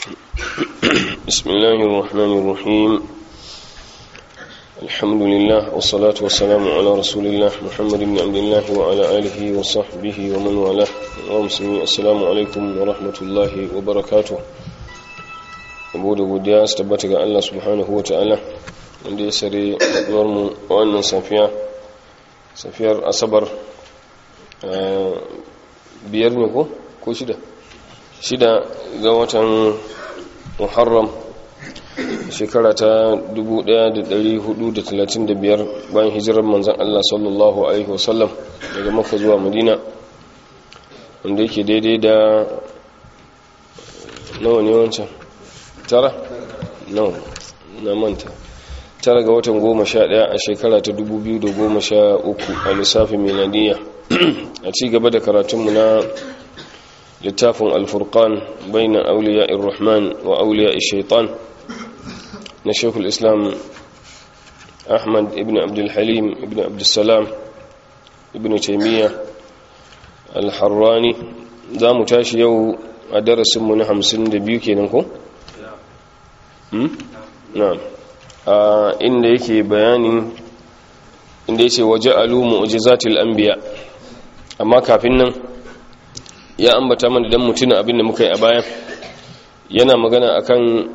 بسم الله الرحمن الرحيم الحمد لله والصلاة والسلام على رسول الله محمد بن عبد الله وعلى آله وصحبه ومن والاه ومسلمين السلام عليكم ورحمة الله وبركاته abu da godiya su tabbata ga Allah subhanahu wa ta'ala wanda ya sare mu wannan safiya safiyar asabar biyar ne ko ko shida shida ga watan muharram shekara ta 1435 bayan hijirar manzan Allah sallallahu alaihi wasallam daga maka zuwa madina wanda yake daidai da nawa ne wancan tara? no na manta tara ga watan goma sha daya a shekara ta dubu biyu da goma sha uku a lissafin miladiya a ci gaba da karatunmu na littafin alfurkan bainan auliya irrahman wa auliya shaitan na shekul islam ahmad ibn abdulhalim ibn abdulsalam ibn taimiyya alharrani za mu tashi yau a darasinmu na hamsin da biyu kenan ko? na'am inda yake bayanin inda yace waja'alu mu'jizatil anbiya amma kafin nan ya ambata mana dan mutuna abinda muka yi a baya yana magana akan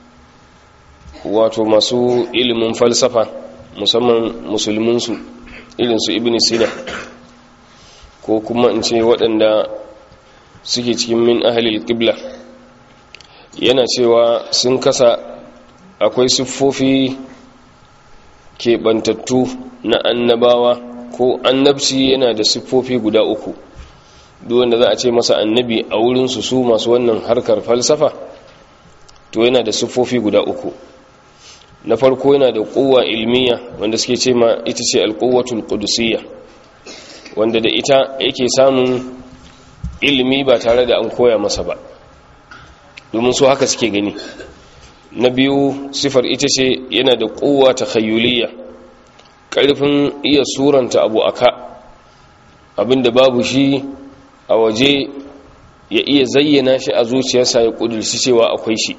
wato masu ilimin falsafa musamman musulmin su irin su ibn sina ko kuma in ce waɗanda suke cikin min ahlil qibla yana cewa sun kasa akwai siffofi keɓantattu na annabawa ko annabci yana da siffofi guda uku wanda za a ce masa annabi a wurinsu su masu wannan harkar falsafa to yana da siffofi guda uku na farko yana da kowa ilmiya wanda suke ce ma ita ce alkowatul qudusiyya wanda da ita yake samun ilimi ba tare da an koya masa ba domin su haka suke gani na biyu sifar ita ce yana da kowa ta khayuliya ƙarfin iya suranta abu aka abinda babu shi a waje ya iya zayyana shi a zuciyarsa ya ƙudurci cewa akwai shi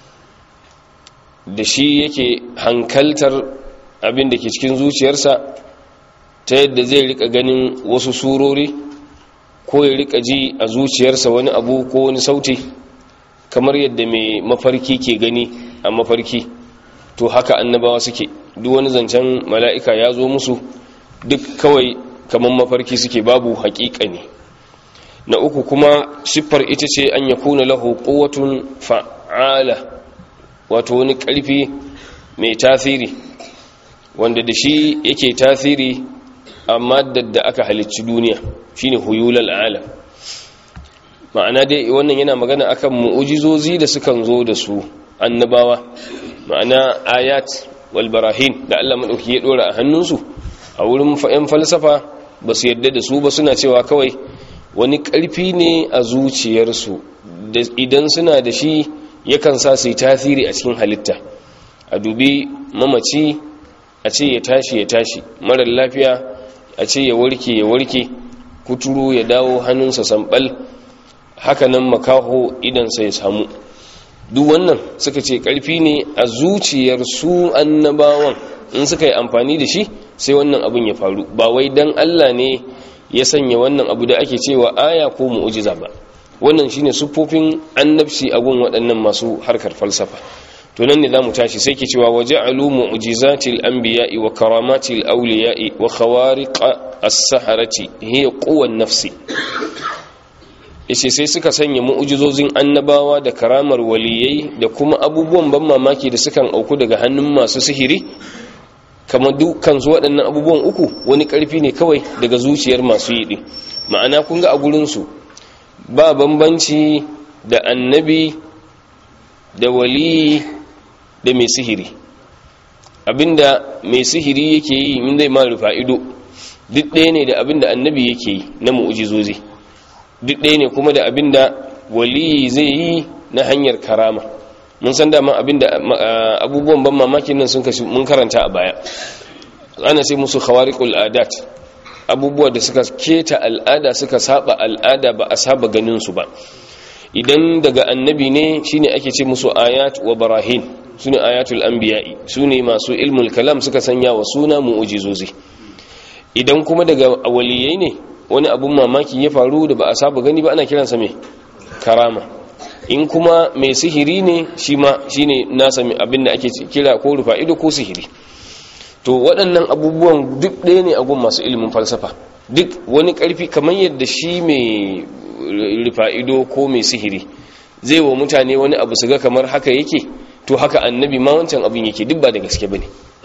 da shi yake hankaltar abinda ke cikin zuciyarsa ta yadda zai rika ganin wasu surori ko ya rika ji a zuciyarsa wani abu ko wani sauti kamar yadda mai mafarki ke gani a mafarki to haka annabawa suke duk wani zancen mala'ika ya zo musu duk kawai kamar mafarki suke babu haƙiƙa ne na uku kuma siffar ita ce an ya kuna lahu ƙowatun fa'ala wato wani ƙarfi mai tasiri wanda da shi yake tasiri amma da aka halicci duniya shine huyulal alam ma'ana dai wannan yana magana akan mu'ujizozi da sukan zo da su annabawa ma'ana ayat wal barahin da Allah madauki ya dora a hannunsu a wurin fa'in falsafa ba su yadda da su ba suna cewa kawai wani karfi ne a zuciyarsu da idan suna da shi yakan sa su yi tasiri a cikin halitta a dubi mamaci a ce ya tashi ya tashi marar lafiya a ce ya warke ya warke kuturu ya dawo hannunsa sambal hakanan makaho idansa ya samu duk wannan suka ce karfi ne a zuciyar su annabawan in suka yi amfani da shi sai wannan abin ya faru ba wai dan Allah ne ya sanya wannan abu da ake cewa aya ko mu'jiza ba wannan shine sufofin annabci a gun waɗannan masu harkar falsafa to nan ne zamu tashi sai ke cewa waja'alu mu'jizatil anbiya'i wa karamatil awliya'i wa khawariq as-saharati hiya quwwan nafsi yace sai suka sanya mu'ujizozin annabawa da karamar waliyai da kuma abubuwan ban mamaki da sukan auku daga hannun masu sihiri kamar dukkan su waɗannan abubuwan uku wani ƙarfi ne kawai daga zuciyar masu yi ɗin ma'ana kun ga a gurinsu ba bambanci da annabi da waliyi da mai sihiri abinda mai sihiri yake yi min zai ma rufa ido duk ɗaya ne da abinda annabi yake yi na mu'ujizozi duk ɗaya ne kuma da abin da waliyi zai yi na hanyar karama mun san dama abin da abubuwan ban mamakin nan sun kashi mun karanta a baya ana sai musu khawariqul adat abubuwa da suka keta al'ada suka saba al'ada ba a saba ganin su ba idan daga annabi ne shine ake ce musu ayat wa barahin sune ayatul anbiya'i sune masu ilmul kalam suka sanya wa suna mu'ujizozi idan kuma daga waliyai ne wani abun mamaki ya faru da ba a saba gani ba ana kiransa mai karama in kuma mai sihiri ne shi ma shi ne nasa abin da ake kira ko rufa ido ko sihiri to waɗannan abubuwan duk ɗaya ne a gun masu ilimin falsafa duk wani ƙarfi kamar yadda shi mai rufa ido ko mai sihiri zai wa mutane wani abu su ga kamar haka yake to haka annabi ma wancan abin yake duk ba da gaske ba ne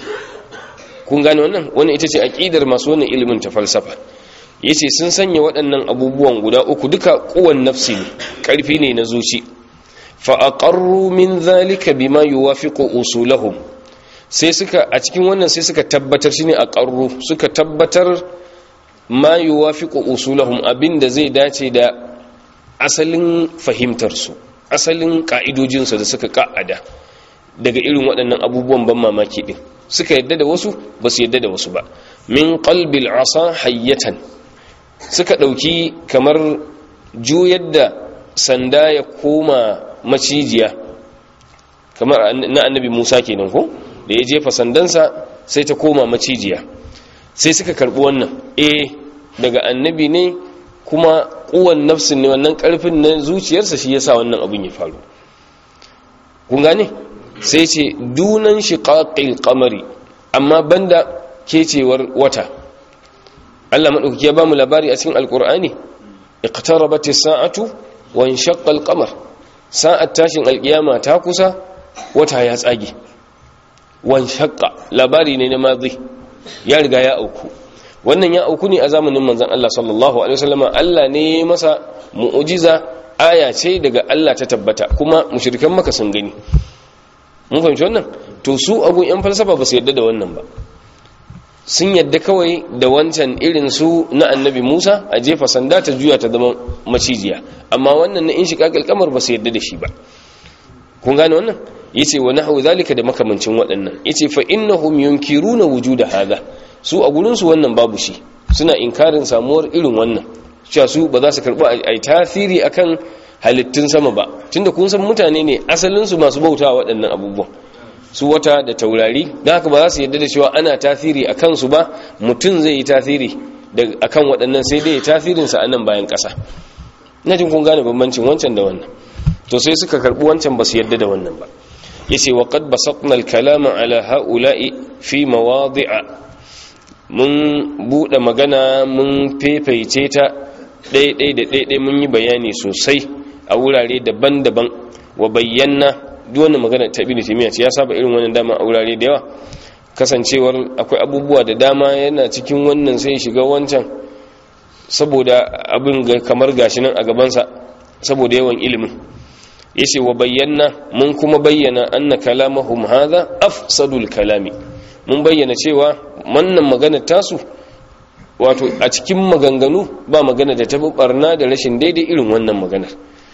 kun gane wannan wannan ita ce aƙidar masu wannan ilimin ta falsafa yace sun sanya waɗannan abubuwan guda uku duka kuwan nafsi ne ƙarfi ne na zuci fa aqarru min zalika bima yuwafiqu usulahum sai suka a cikin wannan sai suka tabbatar shine aqarru suka tabbatar ma yuwafiqu usulahum abinda zai dace da asalin fahimtar su asalin ka'idojin su da suka ka'ada daga irin waɗannan abubuwan ban mamaki din suka yadda da wasu ba su yadda da wasu ba min qalbil asa hayyatan suka ɗauki kamar juyar da sanda ya koma macijiya kamar na annabi musa kenan ko da ya jefa sandansa sai ta koma macijiya sai suka karɓi wannan eh daga annabi ne kuma kuwan nafsin ne wannan ƙarfin na zuciyarsa shi yasa wannan abin ya faru kun gane sai ce dunan shiqaqil qamari amma banda kecewar wata Allah maɗauki ya ba mu labari a cikin alƙur'ani iqtarabat as-sa'atu wa inshaqqa al-qamar sa'at tashin alƙiyama ta kusa wata ya tsage wa inshaqqa labari ne na madhi ya riga ya auku wannan ya auku ne a zamanin manzon Allah sallallahu alaihi wasallam Allah ne masa mu'jiza aya ce daga Allah ta tabbata kuma mushrikan maka sun gani mun fahimci wannan to su agun yan falsafa ba su yadda da wannan ba sun yadda kawai da wancan irin su na annabi Musa a jefa sanda ta juya ta zama macijiya amma wannan na in shiga kalkamar ba su yadda da shi ba kun gane wannan yace wa nahwu zalika da makamancin waɗannan yace fa innahum yunkiruna wujuda hadha su a gurin su wannan babu shi suna inkarin samuwar irin wannan cewa su ba za su karɓi ai tasiri akan halittun sama ba tunda kun san mutane ne asalin su masu bautawa waɗannan abubuwan su wata da taurari da haka ba za su yadda da cewa ana tasiri a kansu ba mutum zai yi tasiri a kan waɗannan sai dai tasirinsa a nan bayan ƙasa na jin kun gane bambancin wancan da wannan to sai suka karɓi wancan ba su yadda da wannan ba ya ce waƙad ba saƙnal kalama ala ha'ula'i fi mawadi'a mun buɗe magana mun fefaice ta ɗaiɗai da ɗaiɗai mun yi bayani sosai a wurare daban-daban wa bayyana duk wannan magana ta ibnu taymiya ce ya saba irin wannan dama a wurare da yawa kasancewar akwai abubuwa da dama yana cikin wannan sai shiga wancan saboda abin ga kamar gashi nan a gabansa saboda yawan ilimin yace wa bayyana mun kuma bayyana anna kalamahum hadha afsadul kalami mun bayyana cewa wannan magana tasu wato a cikin maganganu ba magana da ta barna da rashin daidai irin wannan maganar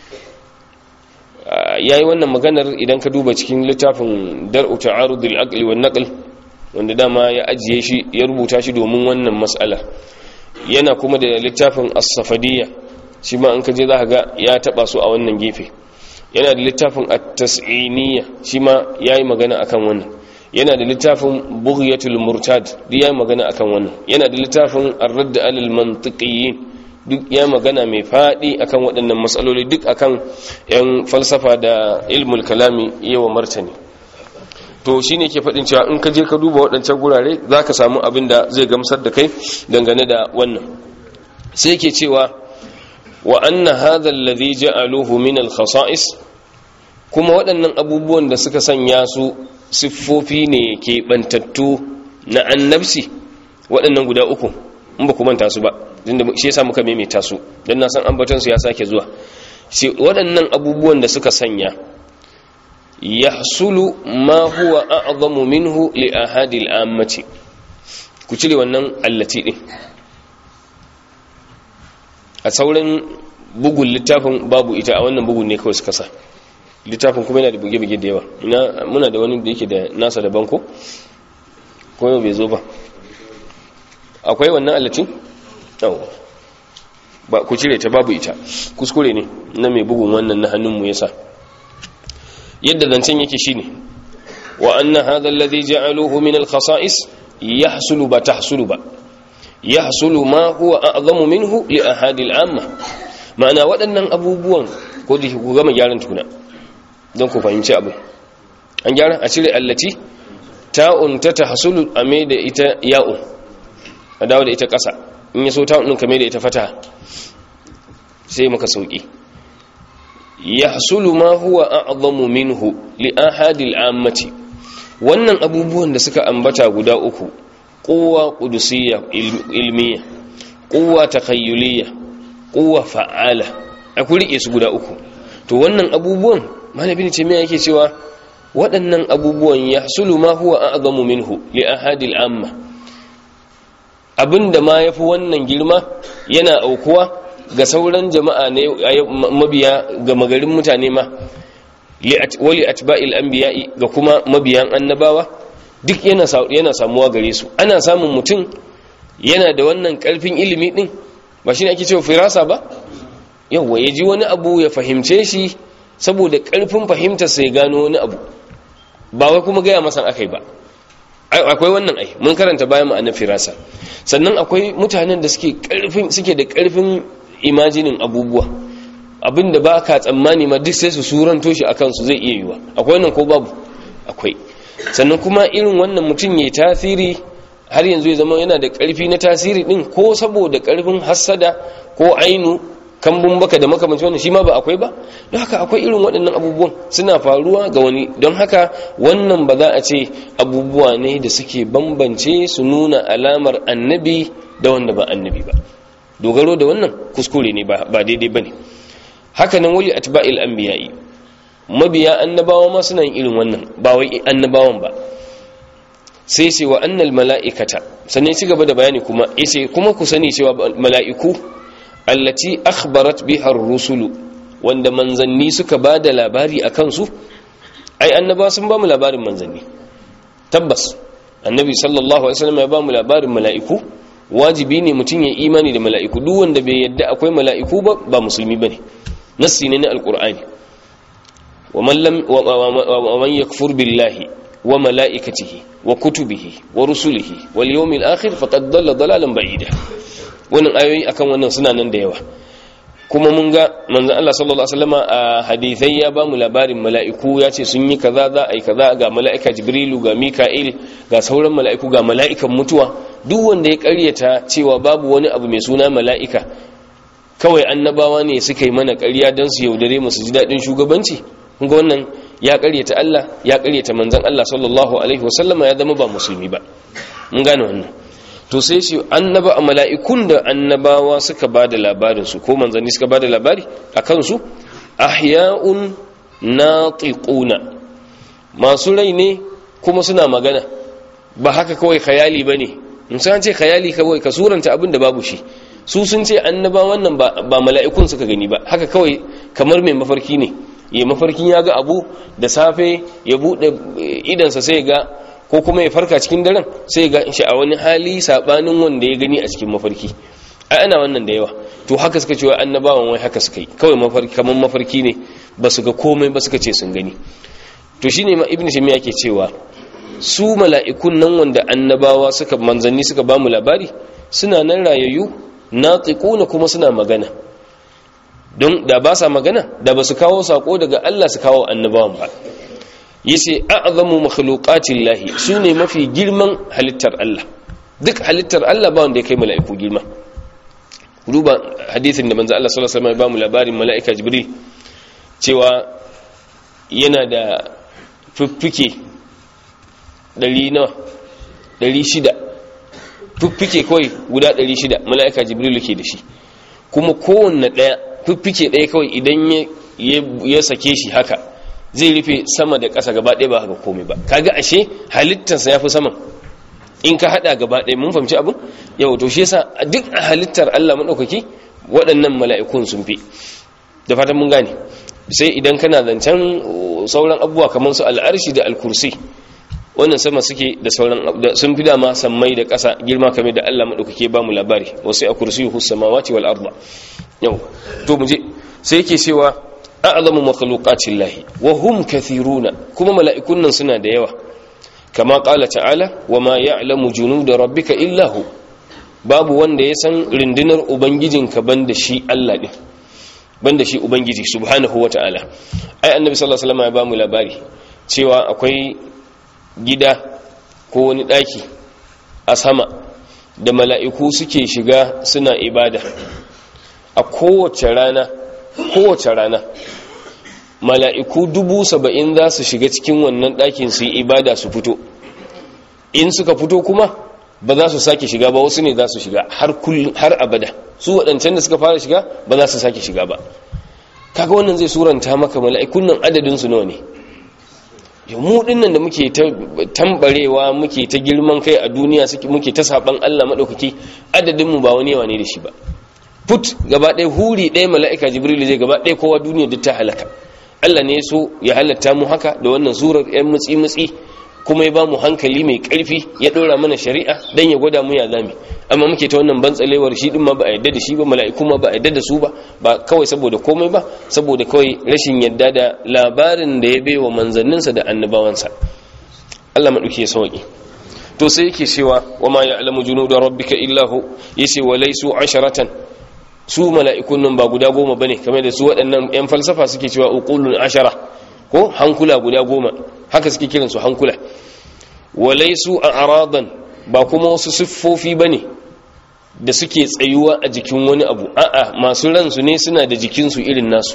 ya yi wannan maganar idan ka duba cikin littafin dar'u ta'arudul aqli wan naql wanda dama ya ajiye shi ya rubuta shi domin wannan mas'ala yana kuma da littafin as-safadiyya shi ma an kaje zaka ga ya taba su a wannan gefe yana da littafin at-tas'iniyya shi ma yayi magana akan wannan yana da littafin bughyatul murtad duk yayi magana akan wannan yana da littafin ar-radd alal mantiqiyyin duk ya magana mai faɗi akan waɗannan matsaloli duk akan yan falsafa da ilmul kalami yawa martani to shine ke faɗin cewa in ka je ka duba waɗancan gurare za ka samu abin da zai gamsar da kai dangane da wannan sai ke cewa wa anna hadha alladhi ja'aluhu min al-khasa'is kuma waɗannan abubuwan da suka sanya su siffofi ne ke bantattu na annabci waɗannan guda uku in ba ku manta su ba tunda shi yasa muka maimaita su dan na san ambaton su ya sake zuwa sai waɗannan abubuwan da suka sanya yahsulu ma huwa a'zamu minhu li ahadi al-ammati ku cire wannan allati din a sauran bugun littafin babu ita a wannan bugun ne kawai suka sa littafin kuma yana da buge-buge da yawa ina muna da wani da yake da nasa da banko ko yau bai zo ba akwai wannan allatin? ba ku cire ta babu ita kuskure ne na mai bugun wannan na hannunmu yasa yadda zancen yake shine wa anna hadha alladhi ja'aluhu min al-khasa'is yahsulu ba tahsulu ba yahsulu ma huwa a'zamu minhu li ahadi al-amma ma'ana waɗannan abubuwan ko da ku gama gyaran tuna don ku fahimci abu an gyara a cire allati ta'un ta tahsulu a mai da ita ya'un a dawo da ita ƙasa in ya so ta'un ɗin ka mai da ita fata sai maka sauƙi yahsulu ma huwa a'zamu minhu li ahadi al-ammati wannan abubuwan da suka ambata guda uku quwwa qudusiyya ilmiya quwwa takhayyuliyya quwwa fa'ala a ku rike su guda uku to wannan abubuwan malamin ce me yake cewa waɗannan abubuwan yahsulu ma huwa a'zamu minhu li ahadi al-amma abinda ma yafi wannan girma yana aukuwa ga sauran jama'a ne mabiya ga magarin mutane ma wali atba'il anbiya'i ga kuma mabiyan annabawa duk yana yana samuwa gare su ana samun mutum yana da wannan karfin ilimi din ba shine ake cewa firasa ba yawa ya ji wani abu ya fahimce shi saboda karfin fahimtar sai gano wani abu ba wai kuma gaya masa akai ba akwai wannan ai mun karanta bayan ma'anar firasa sannan akwai mutanen da suke karfin suke da karfin imajinin abubuwa abinda ba ka tsammani ma duk sai su suranto shi a kansu zai iya yiwa akwai wannan ko babu akwai sannan kuma irin wannan mutum ya tasiri har yanzu ya zama yana da ƙarfi na tasiri din ko saboda ƙarfin hassada ko ainu kambun baka da makamancin wannan shi ma ba akwai ba don haka akwai irin waɗannan abubuwan suna faruwa ga wani don haka wannan ba za a ce abubuwa ne da suke bambance su nuna alamar annabi da wanda ba annabi ba dogaro da wannan kuskure ne ba daidai ba ne haka nan wali atba'il anbiya'i mabiya annabawa ma suna yin irin wannan ba wai annabawan ba sai sai wa annal mala'ikata sannan ci gaba da bayani kuma yace kuma ku sani cewa mala'iku allati akhbarat biha ar-rusulu wanda manzanni suka ba da labari akan su ai annabawa sun ba mu labarin manzanni tabbas annabi sallallahu alaihi wasallam ya ba mu labarin mala'iku wajibi ne mutum ya imani da mala'iku duk wanda bai yadda akwai mala'iku ba ba musulmi bane nassi ne na alqur'ani wa man lam wa man yakfur billahi wa mala'ikatihi wa kutubihi wa rusulihi wal yawmil akhir faqad dalla dalalan ba'ida wannan ayoyi akan wannan suna nan da yawa kuma mun ga manzon Allah sallallahu alaihi wasallama a hadithai ya ba mu labarin mala'iku ya ce sun yi kaza za a yi kaza ga mala'ika jibrilu ga mika'il ga sauran mala'iku ga mala'ikan mutuwa duk wanda ya karyata cewa babu wani abu mai suna mala'ika kawai annabawa ne suka yi mana ƙarya don su yaudare mu su ji daɗin shugabanci kun ga wannan ya karyata Allah ya karyata manzon Allah sallallahu alaihi wasallama ya zama ba musulmi ba mun gane wannan to sai shi annaba a mala'ikun da annabawa suka ba da labarinsu ko manzanni suka ba da labari a kansu ahya'un natiquna masu rai ne kuma suna magana ba haka kawai khayali ba ne musamman ce khayali kawai ka suranta abin da babu shi su sun ce annaba wannan ba mala'ikun suka gani ba haka kawai kamar mai mafarki ne ya mafarkin ya ga abu da safe ya buɗe idansa sai ga ko kuma ya farka cikin daren sai ga shi a wani hali sabanin wanda ya gani a cikin mafarki ai ana wannan da yawa to haka suka ce wa annabawan wai haka suka yi kawai mafarki kaman mafarki ne ba su ga komai ba suka ce sun gani to shine ma ibnu shamiya ke cewa su mala'ikun nan wanda annabawa suka manzanni suka ba mu labari suna nan rayayyu natiquna kuma suna magana don da ba sa magana da ba su kawo sako daga Allah su kawo annabawan ba yace a'zamu makhluqatillahi sune mafi girman halittar Allah duk halittar Allah ba wanda ya kai mala'iku girma duba hadisin da manzo Allah sallallahu alaihi wasallam ya ba mu labarin mala'ika Jibril cewa yana da fiffike 100 nawa 600 fiffike kawai guda 600 mala'ika Jibril ke da shi kuma kowanne daya fiffike daya kawai idan ya sake shi haka zai rufe sama da ƙasa gaba ɗaya ba haka komai ba kaga ashe halittarsa ya fi saman in ka haɗa gaba ɗaya mun fahimci abin yau to shi yasa duk a halittar Allah maɗaukaki waɗannan mala'ikun sun fi da fatan mun gane sai idan kana zancen sauran abubuwa kamar su al'arshi da alkursi wannan sama suke da sauran sun fi dama sammai da ƙasa girma kamar da Allah madaukake ba mu labari wasu a kursiyuhu samawati wal arda yau to mu je sai yake cewa a'lamu makhluqatin lahi wa hum kathiruna kuma mala'ikun nan suna da yawa kama qala ta'ala wa ma ya'lamu junuda rabbika illa hu babu wanda ya san rindinar ubangijinka banda shi Allah din banda shi ubangiji subhanahu wata'ala ai annabi sallallahu alaihi wasallam ya ba mu labari cewa akwai gida ko wani daki a sama da mala'iku suke shiga suna ibada a kowace rana kowace rana mala'iku dubu saba'in za su shiga cikin wannan ɗakin su yi ibada su fito in suka fito kuma ba za su sake shiga ba wasu ne za su shiga har abada su waɗancan da suka fara shiga ba za su sake shiga ba kaga wannan zai suranta maka mala'ikun nan adadinsu nawa ne mu dinnan da muke ta tambarewa muke ta girman kai a duniya muke ta saban Allah maɗaukaki adadinmu ba wani yawa ne da shi ba put gaba ɗaya huri ɗaya mala'ika jibril zai gaba ɗaya kowa duniya duk ta halaka Allah ne so ya halatta mu haka da wannan surar yan mutsi mutsi kuma ya ba mu hankali mai ƙarfi ya ɗora mana shari'a dan ya gwada mu ya zami amma muke ta wannan bantsalewar shi din ma ba a yadda da shi ba mala'iku ma ba a yadda da su ba ba kawai saboda komai ba saboda kawai rashin yadda da labarin da ya bai wa manzanninsa da annabawansa Allah maɗauki ya sauƙi to sai yake cewa wa ma ya'lamu junuda rabbika illa hu yace wa laysu asharatan su mala'ikun nan ba guda goma bane kamar da su waɗannan yan falsafa suke cewa uqulun ashara ko hankula guda goma haka suke kiran su hankula wa laysu a'radan ba kuma wasu siffofi bane da suke tsayuwa a jikin wani abu a'a masu ransu ne suna da jikinsu irin nasu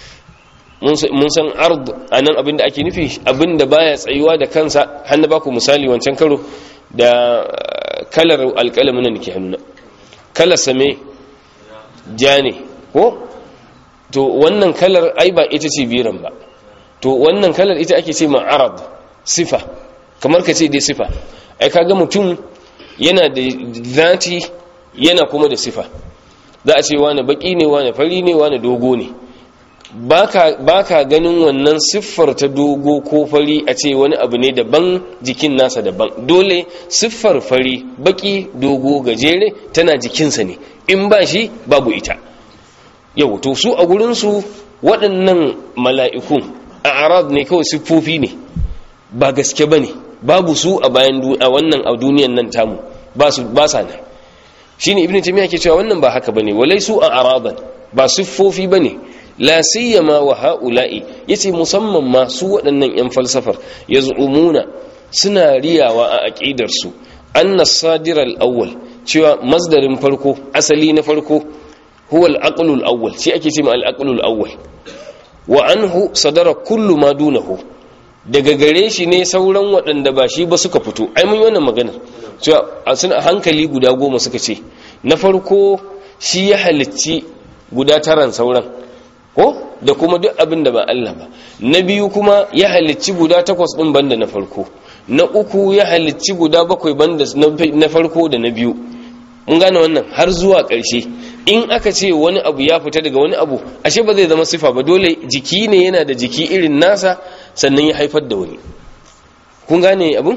mun san ard anan abinda ake nufi abinda baya tsayuwa da kansa hannu baku misali wancan karo da kalar alƙalamin da ke hannuna kalar same ja ne ko to wannan kalar ai ba ita ce biran ba to wannan kalar ita ake ce ma arab sifa kamar ka ce dai sifa ai kaga mutum yana da zati yana kuma da sifa za a ce wani baki ne wani fari ne wani dogo ne ba ka ganin wannan siffar ta dogo ko fari a ce wani abu ne daban jikin nasa daban dole siffar fari baki dogo gajere tana jikinsa ne in ba shi babu ita yau to su a gurinsu waɗannan mala'ikun a arab ne kawai siffofi ne ba gaske ba ne babu su a bayan a wannan a duniyan nan tamu ba sa nan shi ne ibn tamiya ke cewa wannan ba haka ba ne walai su a araban ba siffofi ba ne la siyama wa ha'ula'i yace musamman ma su waɗannan yan falsafar yaz'umuna suna riyawa a aqidar su anna sadir al-awwal cewa masdarin farko asali na farko huwa al-aqlu al-awwal shi ake cewa al-aqlu al-awwal wa anhu sadara kullu ma dunahu daga gare shi ne sauran waɗanda ba shi ba suka fito ai mun yi wannan magana cewa suna hankali guda goma suka ce na farko shi ya halicci guda taran sauran ko da kuma duk abin da ba Allah ba na biyu kuma ya halicci guda takwas din banda na farko na uku ya halicci guda bakwai banda na farko da na biyu mun gane wannan har zuwa ƙarshe in aka ce wani abu ya fita daga wani abu ashe ba zai zama sifa ba dole jiki ne yana da jiki irin nasa sannan ya haifar da wani kun gane abin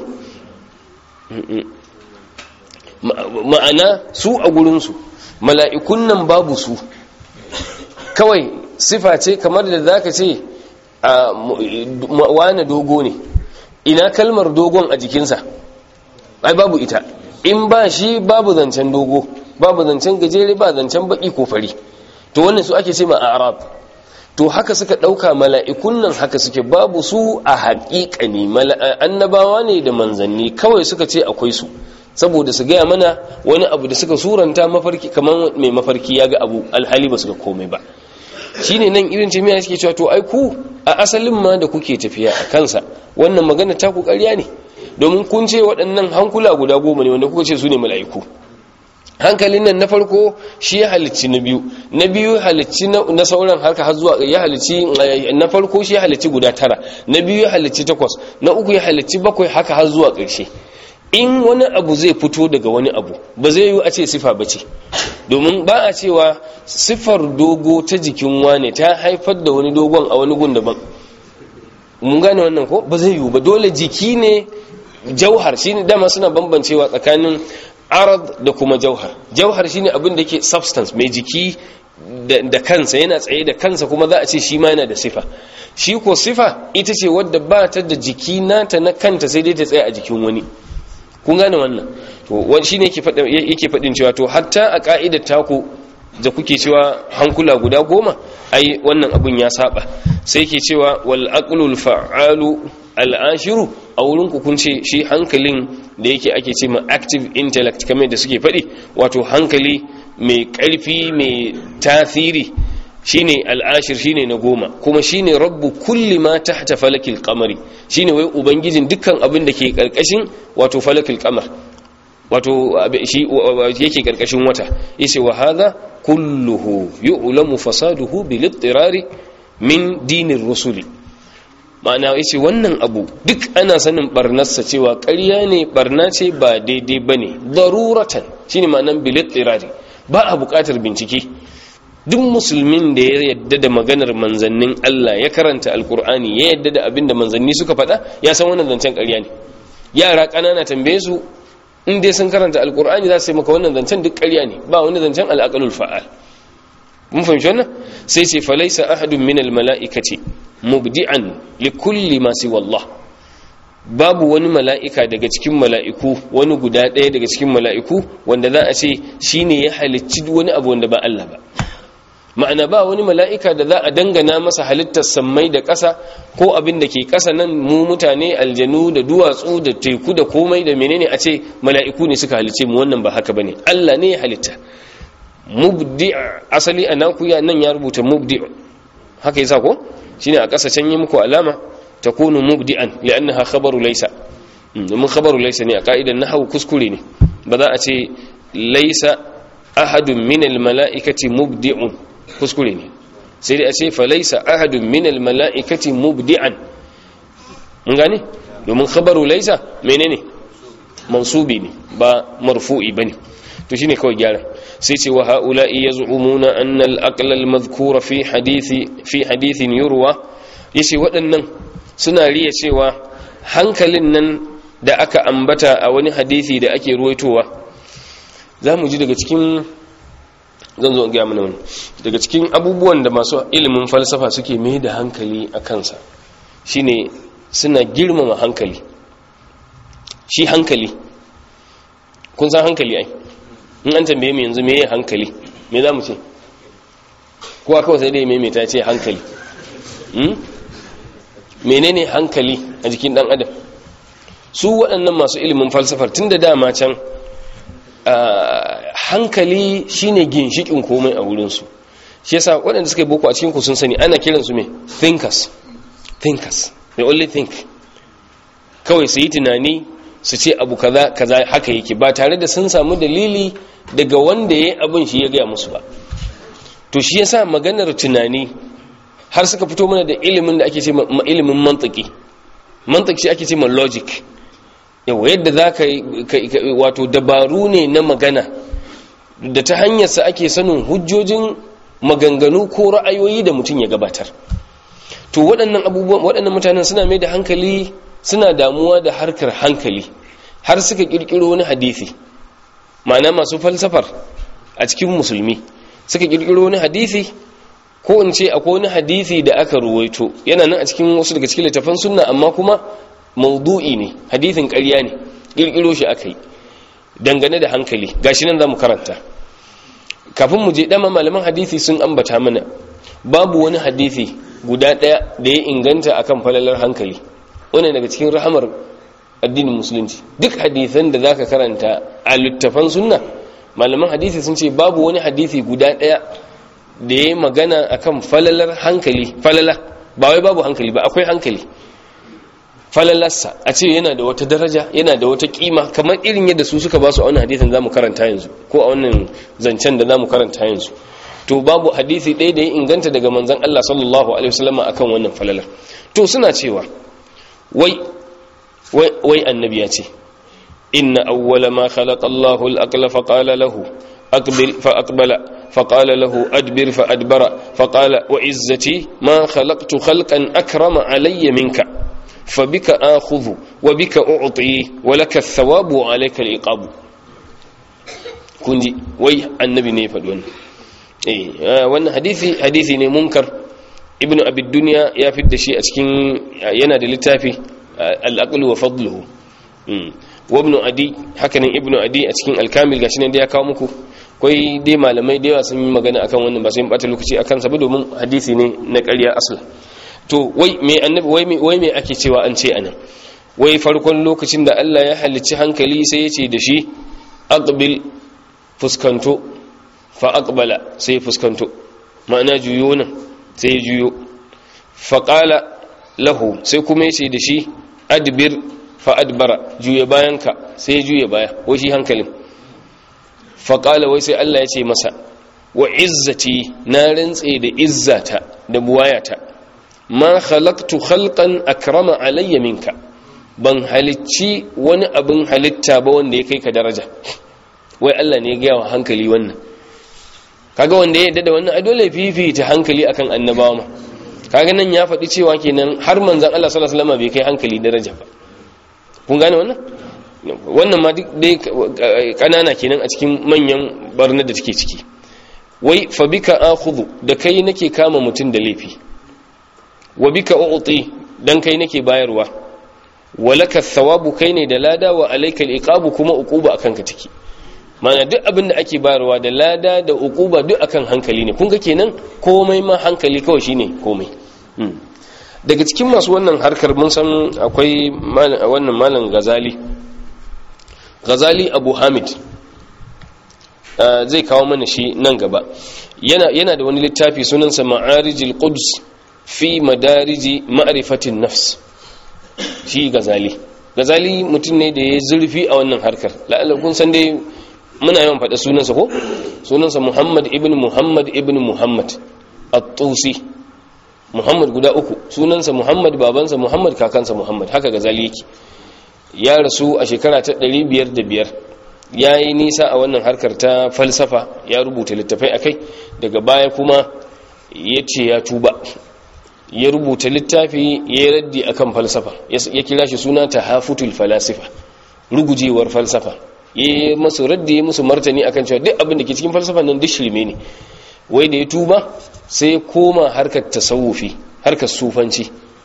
ma'ana su a gurinsu mala'ikun nan babu su kawai sifa ce kamar da za ka ce a wane dogo ne ina kalmar dogon a jikinsa ai babu ita in ba shi babu zancen dogo babu zancen gajere ba zancen baki ko fari to wannan su ake ce ma arab to haka suka ɗauka mala'ikun nan haka suke babu su a haƙiƙani annabawa ne da manzanni kawai suka ce akwai su saboda su gaya mana wani abu da suka suranta mafarki kamar mai mafarki ya ga abu alhali ba su ga komai ba shine nan irin jami'a suke cewa to ai ku a asalin ma da kuke tafiya a kansa wannan magana ta ku ƙarya ne domin kun ce waɗannan hankula guda goma ne wanda kuka ce su ne mala'iku hankalin nan na farko shi ya halicci na biyu na biyu halicci na sauran harka har zuwa ya halicci na farko shi ya halicci guda tara na biyu ya halicci takwas na uku ya halicci bakwai haka har zuwa ƙarshe in wani abu zai fito daga wani abu ba zai yi a ce sifa ba ce domin ba a cewa siffar dogo ta jikin wane ta haifar da wani dogon a wani gun daban mun gane wannan ko ba zai yi ba dole jiki ne jauhar shine dama suna bambancewa tsakanin arad da kuma jauhar jauhar shine abin da yake substance mai jiki da kansa yana tsaye da kansa kuma za a ce shi ma yana da sifa shi ko sifa ita ce wadda ba ta da jiki nata na kanta sai dai ta tsaye a jikin wani kun gane wannan to wani shine yake faɗin cewa to hatta a ka'idar taku da kuke cewa hankula guda goma ai wannan abun ya saba sai ke cewa wal aqlul fa'alu al ashiru a wurin ku kun ce shi hankalin da yake ake ce ma active intellect kamar da suke faɗi wato hankali mai ƙarfi mai tasiri shine al'ashir shine na goma kuma shine rabbu kulli ma tahta falakil qamari shine wai ubangijin dukkan abin da ke karkashin wato falakil qamar wato shi yake karkashin wata yace wa hadha kulluhu yu'lamu fasaduhu bil ittirari min dinir rusuli ma'ana yace wannan abu duk ana sanin barnarsa cewa ƙarya ne barna ce ba daidai bane daruratan shine ma'anan bil ittirari ba a buƙatar bincike duk musulmin da ya yadda da maganar manzannin Allah ya karanta alkur'ani ya yadda da abin da manzanni suka faɗa ya san wannan zancen ƙarya ne yara ƙanana tambaye su in dai sun karanta alkur'ani za su yi maka wannan zancen duk ƙarya ne ba wani zancen al'aqalul fa'al mun fahimci wannan sai ce falaisa ahadun min almala'ikati mubdi'an li kulli ma siwa Allah babu wani mala'ika daga cikin mala'iku wani guda ɗaya daga cikin mala'iku wanda za a ce shine ya halicci wani abu wanda ba Allah ba ma'ana ba wani mala'ika da za a dangana masa halittar sammai da ƙasa ko abin da ke ƙasa nan mu mutane aljanu da duwatsu da teku da komai da menene a ce mala'iku ne suka halice mu wannan ba haka bane Allah ne ya halitta mubdi asali a nakuya nan ya rubuta mubdi haka yasa ko shine a ƙasa can yi muku alama takunu mubdi'an li'annaha khabaru laysa domin khabaru laysa ne a ka'idan nahwu kuskure ne ba za a ce laysa ahadun min al-mala'ikati mubdi'un kuskure ne sai dai a ce falaisa ahadun minal mala'ikati mubdi'an mun gane domin khabaru laisa menene mansubi ne ba marfu'i bane to shine kawai gyara sai ce wa haula'i yaz'umuna anna al-aqla al-madhkura fi hadithi fi hadithin yurwa yace waɗannan suna riya cewa hankalin nan da aka ambata a wani hadisi da ake ruwaitowa za mu ji daga cikin zan zo gaya mana wani daga cikin abubuwan da masu ilimin falsafa suke mai da hankali a kansa shine suna girmama hankali shi hankali kun san hankali ai in an tambaye mu yanzu meye hankali me za mu ce kowa kawai sai dai maimaita ce hankali menene hankali a jikin dan adam su waɗannan masu ilimin falsafar tun da dama can hankali shine ginshikin komai a wurinsu shi yasa waɗanda suka yi boko a cikin ku sun sani ana kiransu me thinkers thinkers they only think kawai su yi tunani su ce abu kaza kaza haka yake ba tare da sun samu dalili daga wanda ya yi abin shi ya gaya musu ba to shi yasa maganar tunani har suka fito mana da ilimin da ake ce ilimin mantiki mantiki shi ake ce ma logic yau yadda za ka wato dabaru ne na magana da ta hanyarsa ake sanin hujjojin maganganu ko ra'ayoyi da mutum ya gabatar to waɗannan abubuwan waɗannan mutanen suna mai da hankali suna damuwa da harkar hankali har suka ƙirƙiro wani hadisi ma'ana masu falsafar a cikin musulmi suka ƙirƙiro wani hadisi ko in ce akwai wani hadisi da aka ruwaito yana nan a cikin wasu daga cikin littafan sunna amma kuma maudu'i ne hadithin ƙarya ne ƙirƙiro shi aka yi dangane da hankali gashi nan za mu karanta kafin mu je dama malaman hadithi sun ambata mana babu wani hadithi guda ɗaya da ya inganta akan falalar hankali wannan daga cikin rahamar addinin musulunci duk hadithan da zaka karanta a littafan sunna malaman hadithi sun ce babu wani hadithi guda ɗaya da ya magana akan falalar hankali falala ba wai babu hankali ba akwai hankali falalarsa a ce yana da wata daraja yana da wata kima kamar irin yadda su suka ba su a wannan hadisin zamu karanta yanzu ko a wannan zancen da zamu karanta yanzu to babu hadisi ɗaya da ya inganta daga manzon Allah sallallahu alaihi wasallam akan wannan falalar to suna cewa wai wai wai annabi ya ce inna awwala ma khalaqa Allahu al-aqla fa qala lahu aqbil fa aqbala فقال له أدبر فأدبر فقال وعزتي ما خلقت خلقا أكرم علي منك fa bika akhudhu wa bika u'ti wa laka thawabu wa alayka al-iqabu kunji wai annabi ne ya faɗi wannan eh wannan hadisi hadisi ne munkar ibnu abi dunya ya fidda shi a cikin yana da littafi al-aql wa fadluhu wa ibnu adi hakanan ibnu adi a cikin al-kamil gashi ne da ya kawo muku akwai dai malamai da yawa sun yi magana akan wannan ba sai mu bata lokaci akan sa ba domin hadisi ne na ƙarya asal to wai me annabi wai me wai me ake cewa an ce anan wai farkon lokacin da Allah ya halicci hankali sai ya ce da shi aqbil fuskanto fa aqbala sai fuskanto ma'ana juyo nan sai ya juyo fa qala lahu sai kuma ya ce da shi adbir fa adbara juya bayanka sai ya juya baya wai shi hankalin faƙala wai sai Allah ya ce masa wa izzati na rantse da izzata da buwayata ma khalaqtu khalqan akrama alayya minka ban halicci wani abin halitta ba wanda ya kai ka daraja wai Allah ne ya gaya wa hankali wannan kaga wanda ya yadda da wannan a dole fifita hankali akan annabawa ma kaga nan ya faɗi cewa kenan har manzon Allah sallallahu alaihi wasallam bai kai hankali daraja ba kun gane wannan wannan ma dai kanana kenan a cikin manyan barnar da take ciki wai fa bika akhudhu da kai nake kama mutun da laifi wa bika u'ti dan kai nake bayarwa walaka thawabu kai ne da lada wa alayka al kuma uquba akan ka take mana duk abin da ake bayarwa da lada da uquba duk akan hankali ne kun ga kenan komai ma hankali kawai shine komai daga cikin masu wannan harkar mun san akwai wannan malam gazali Ghazali Abu Hamid zai kawo mana shi nan gaba yana yana da wani littafi sunansa Ma'arijil Quds fi madariji ma'rifatin nafs shi Ghazali Ghazali mutum ne da ya zurfi a wannan harkar la'alla kun san dai muna yawan faɗa sunansa ko sunansa Muhammad ibn Muhammad ibn Muhammad at-Tusi Muhammad guda uku sunansa Muhammad babansa Muhammad kakansa Muhammad haka Ghazali yake ya rasu a shekara ta 505 ya yi nisa a wannan harkar ta falsafa ya rubuta littafai akai daga baya kuma ya ce ya tuba ya rubuta littafi ya yi raddi akan falsafa ya kira shi suna ta hafutul falasifa rugujewar falsafa ya yi masu raddi ya musu martani akan cewa duk abin da ke cikin falsafa nan duk shirme ne wai da ya tuba sai koma harkar tasawufi harkar sufanci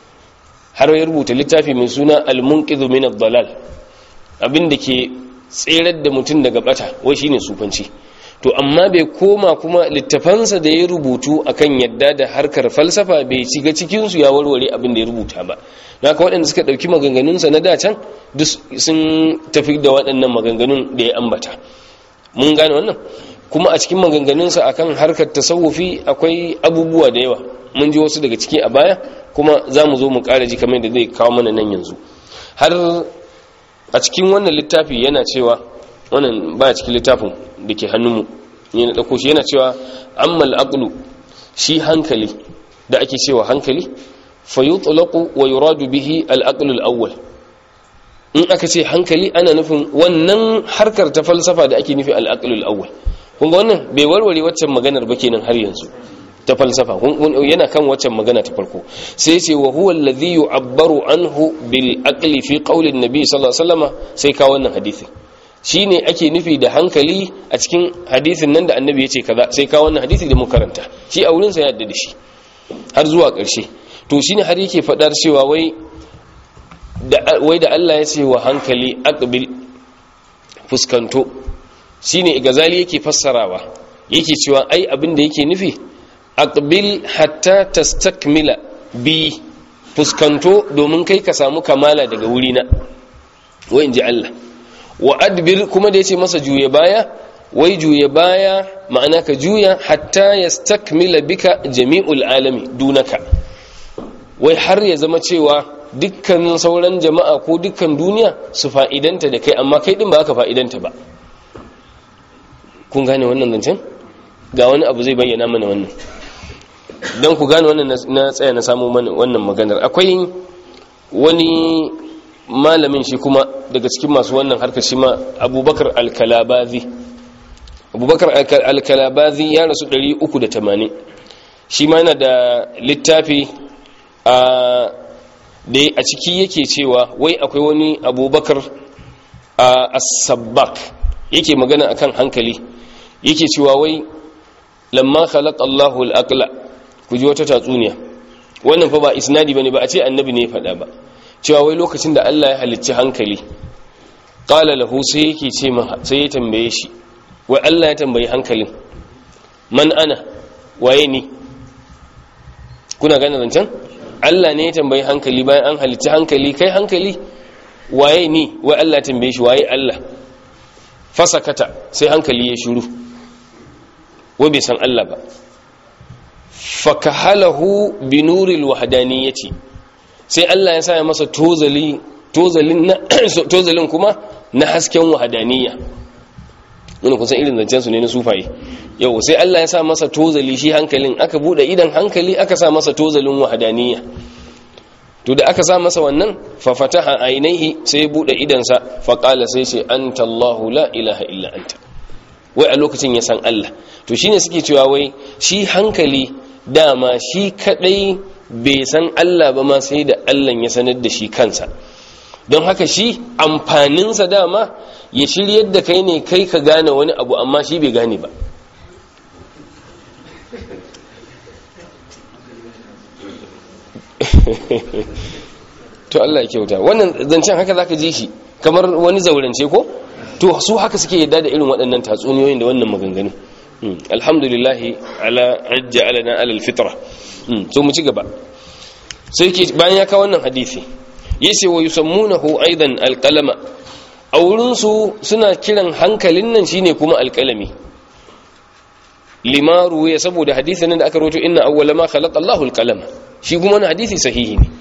har ya rubuta littafi mai suna al-munqidhu min ad-dalal abin da ke tserar da mutum daga bata wai shine sufanci to amma bai koma kuma littafansa da ya rubutu akan yadda da harkar falsafa bai shiga cikin su ya warware abin da ya rubuta ba haka waɗanda suka ɗauki maganganunsa na dacan duk sun tafi da waɗannan maganganun da ya ambata mun gane wannan kuma a cikin maganganunsa akan harkar tasawufi akwai abubuwa da yawa mun ji wasu daga ciki a baya kuma za mu zo mu ƙara ji kamar da zai kawo mana nan yanzu har a cikin wannan littafi yana cewa wannan ba cikin littafin da ke hannunmu ne na ɗauko shi yana cewa ammal aqlu shi hankali da ake cewa hankali fa yutlaqu wa yuradu bihi al aqlu al awwal in aka ce hankali ana nufin wannan harkar ta falsafa da ake nufi al aqlu al awwal kun ga wannan bai warware waccan maganar ba kenan har yanzu ta falsafa yana kan waccan magana ta farko sai ce wa huwa alladhi yu'abbaru anhu bil aqli fi qawli an-nabi sallallahu alaihi wasallam sai ka wannan hadisi shine ake nufi da hankali a cikin hadisin nan da annabi yace kaza sai ka wannan hadisi da mu karanta shi a wurin sa ya yadda da shi har zuwa ƙarshe to shine har yake fadar cewa wai da wai da Allah ya ce wa hankali aqbil fuskanto shine gazali yake fassarawa yake cewa ai abin da yake nufi aqbil hatta tastakmila bi fuskanto domin kai ka samu kamala daga wurina wai inji Allah wa adbir kuma da yace masa juye baya wai juye baya ma'ana ka juya hatta yastakmila bika jami'ul alami dunaka wai har ya zama cewa dukkan sauran jama'a ko dukkan duniya su fa'idanta da kai amma kai din ba ka fa'idanta ba kun gane wannan zancen ga wani abu zai bayyana mana wannan don ku gane wannan na tsaya na samu wannan maganar akwai wani malamin shi kuma daga cikin masu wannan harkar shi ma abubakar alkalabazi abubakar alkalabazi ya rasu 380 shi ma yana da littafi a da a ciki yake cewa wai akwai wani abubakar a as-sabbak yake magana akan hankali yake cewa wai lamma khalaqa Allahu al-aqla ku ji wata tatsuniya wannan fa ba isnadi bane ba a ce annabi ne ya faɗa ba cewa wai lokacin da Allah ya halicci hankali qala lahu sai yake ce sai ya tambaye shi wai Allah ya tambayi hankalin man ana waye ni kuna gane zancen Allah ne ya tambayi hankali bayan an halicci hankali kai hankali waye ni wai Allah ya tambaye shi waye Allah fasakata sai hankali ya shiru wai bai san Allah ba fakahalahu binuril wahdaniyati sai Allah ya sa masa tozali tozalin na tozalin kuma na hasken wahdaniyya wannan kun san irin zancen su ne na sufaye yau sai Allah ya sa masa tozali shi hankalin aka bude idan hankali aka sa masa tozalin wahdaniyya to da aka sa masa wannan fa fataha ainihi sai ya bude idansa fa qala sai ce anta Allahu la ilaha illa anta wai a lokacin ya san Allah to shine suke cewa wai shi hankali dama shi kadai bai san Allah ba ma sai da Allah ya sanar da shi kansa don haka shi amfaninsa dama ya shiryar da kai ne kai ka gane wani abu amma shi bai gane ba to Allah ya kyauta wannan zancen haka zaka ji shi kamar wani zaurance ko to su haka suke yadda da irin waɗannan tatsuniyoyin da wannan maganganu alhamdulillah ala ajja alana alal fitra so mu ci gaba sai ke bayan ya kawo wannan hadisi yace wa yusammunahu aidan alqalama a wurin su suna kiran hankalin nan shine kuma alqalami limaru ya saboda hadisin nan da aka rawaito inna awwala ma khalaqa Allahu alqalama shi kuma wannan hadisi sahihi ne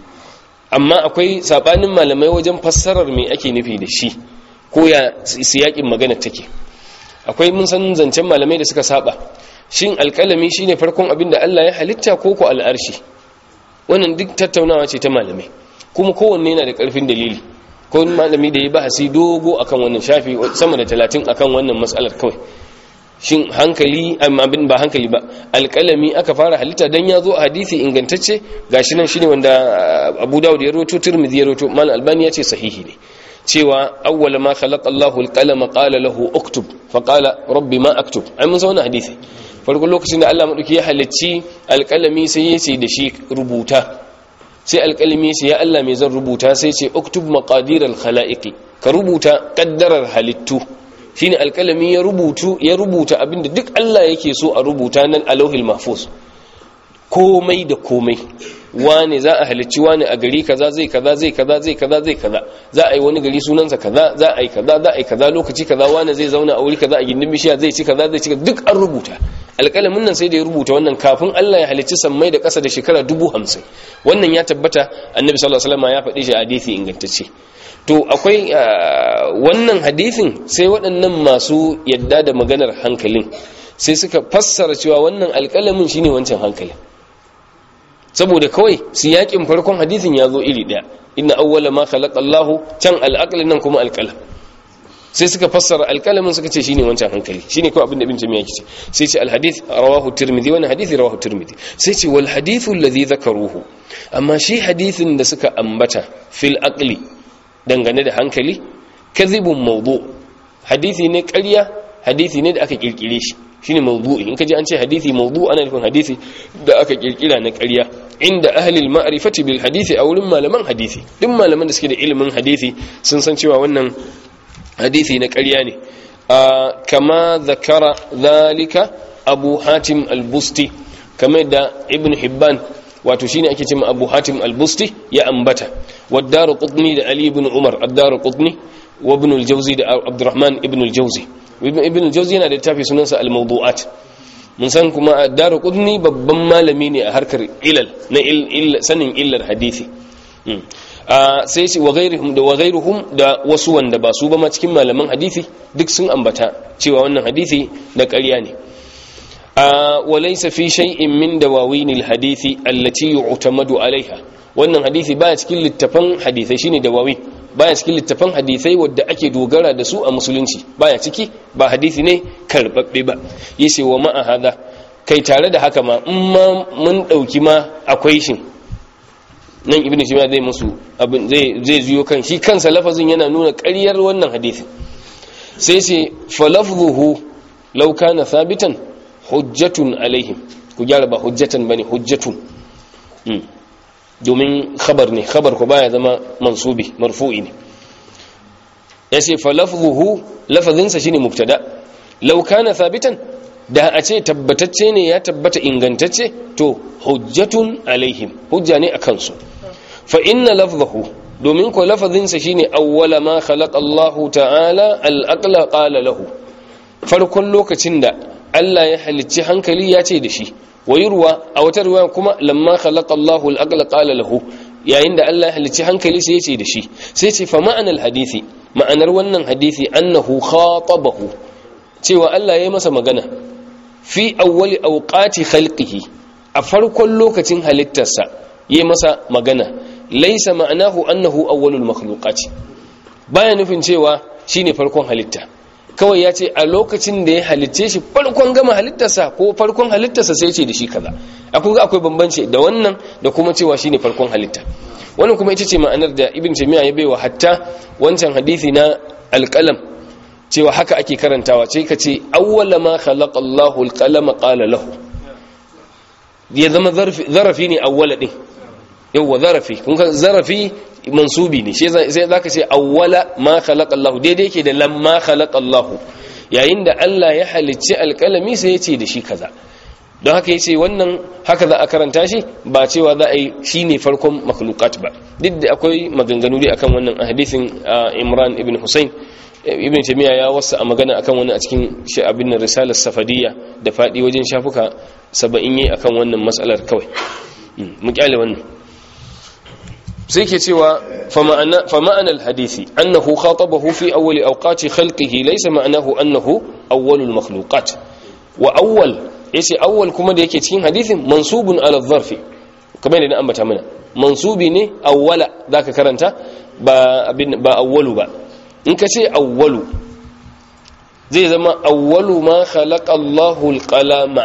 amma akwai sabanin malamai wajen fassarar me ake nufi da shi ko ya siyakin magana take akwai mun san zancen malamai da suka saba shin alƙalami shine farkon abin da Allah ya halitta ko ko al'arshi wannan duk tattaunawa ce ta malamai kuma kowanne yana da ƙarfin dalili ko malami da ya bahasi dogo akan wannan shafi sama da talatin akan wannan matsalar kawai shin hankali amma abin ba hankali ba alƙalami aka fara halitta dan ya zo a hadisi ingantacce gashi nan shine wanda Abu Dawud ya rawaito Tirmidhi ya rawaito Mal Albani ya ce sahihi ne cewa awwal ma khalaqa Allahu al-qalama qala lahu uktub fa qala rabbi ma aktub ai mun san hadisi farkon lokacin da Allah madauki ya halicci alƙalami sai ya ce da shi rubuta sai alƙalami sai ya Allah mai zan rubuta sai ce uktub maqadir al-khalaiqi ka rubuta kaddarar halittu shine alƙalami ya rubutu ya rubuta abinda duk Allah yake so a rubuta nan alauhil mahfuz komai da komai wane za a halicci wane a gari kaza zai kaza zai kaza zai kaza zai kaza za a yi wani gari sunansa kaza za a yi kaza za a yi kaza lokaci kaza wane zai zauna a wuri kaza a gindin bishiya zai ci kaza zai ci duk an rubuta alƙalamin nan sai da ya rubuta wannan kafin Allah ya halicci sammai da ƙasa da shekara dubu hamsin wannan ya tabbata annabi sallallahu alaihi wasallam ya faɗi shi a hadisi ingantacce to akwai wannan hadisin sai waɗannan masu yadda da maganar hankalin sai suka fassara cewa wannan alƙalamin shine wancan hankalin saboda kawai siyakin farkon hadisin ya zo iri daya inna awwala ma khalaqa Allahu can al nan kuma al sai suka fassara alqalamin suka ce shine wancan hankali shine kawai abin da ibn jami'a yake ce sai ce al-hadith rawahu tirmidhi wannan hadisi rawahu tirmidhi sai ce wal hadithu alladhi dhakaruhu amma shi hadisin da suka ambata fil aqli dangane da hankali kadhibun mawdu hadisi ne ƙarya hadisi ne da aka kirkire shi shine mawdu'i in kaji an ce hadisi mawdu ana nufin hadisi da aka kirkira na ƙarya inda ahli al-ma'rifati bil hadisi a wurin malaman hadisi duk malaman da suke da ilimin hadisi sun san cewa wannan hadisi na ƙarya ne kama zakara zalika abu hatim al-busti kamar da ibn hibban wato shine ake cewa abu hatim al-busti ya ambata waddaru qutni da ali ibn umar ad-daru qutni wa ibn al-jawzi da abdurrahman ibn al-jawzi ibn al-jawzi yana da littafi sunansa al-mawdu'at mun san kuma ad-daru qutni babban malami ne a harkar ilal na sanin illar hadisi sai ce wa ghairihum da wa ghairuhum da wasu wanda ba su ba ma cikin malaman hadisi duk sun ambata cewa wannan hadisi na ƙarya ne wa laysa fi shay'in min dawawin al-hadisi allati yu'tamadu alaiha wannan hadisi baya cikin littafan hadisai shine dawawin baya cikin littafan hadisai wadda ake dogara da su a musulunci baya ciki ba hadisi ne karbabbe ba yace wa ma'a hada kai tare da haka ma in ma mun dauki ma akwai shi nan ibnu taymiya zai musu abin zai zai zuyo kan shi kansa lafazin yana nuna ƙaryar wannan hadisin sai ce falafzuhu law kana thabitan hujjatun alaihim ku gyara ba hujjatan bane hujjatun domin khabar ne khabar ko baya zama mansubi marfu'i ne yace falafzuhu lafazinsa shine mubtada law kana thabitan da a ce tabbatacce ne ya tabbata ingantacce to hujjatun alaihim hujja ne akan su fa inna lafzahu domin ko lafazinsa shine awwala ma khalaqa Allah ta'ala al-aqla qala lahu farkon lokacin da Allah ya halicci hankali ya ce da shi wayurwa a wata riwaya kuma lamma khalaqa Allah al-aqla qala lahu yayin da Allah ya halicci hankali sai ya ce da shi sai ce fa ma'anar hadisi ma'anar wannan hadisi annahu khatabahu cewa Allah ya yi masa magana fi awwali awqati khalqihi a farkon lokacin halittarsa yayi masa magana laysa ma'anahu annahu awwalul makhluqati baya nufin cewa shine farkon halitta kawai ya ce a lokacin da ya halicce shi farkon gama halittarsa ko farkon halittarsa sai ce da shi kaza akwai ga akwai bambanci da wannan da kuma cewa shine farkon halitta wannan kuma ita ce ma'anar da ibn taymiya ya baiwa hatta wancan hadisi na alqalam cewa haka ake karantawa ce ka ce awwala ma khalaqa Allahu alqalama qala lahu ya zama zarafi ne awwala din yawa zarafi kun ka zarafi mansubi ne sai zaka ce awwala ma khalaqa Allah daidai yake da lamma khalaqa Allah yayin da Allah ya halicci alƙalami sai ya ce da shi kaza don haka yace wannan haka za a karanta shi ba cewa za a yi shine farkon makhluqat ba duk da akwai maganganu dai akan wannan hadisin Imran ibn Husayn ibn Taymiyyah ya wasa a magana akan wani a cikin abin risalar safadiyya da fadi wajen shafuka 70 yayi akan wannan mas'alar kawai mu kyale wannan sai ke cewa fama'anar hadisi annahu khatabahu fi awwali awqati khalqihi laysa ma'anahu annahu awwalul makhluqat wa awwal yace awwal kuma da yake cikin hadisin mansubun ala dharfi kamar yadda ambata mana mansubi ne awwala zaka karanta ba abin ba awwalu ba in ka ce awwalu zai zama awwalu ma khalaqa Allahu al-qalama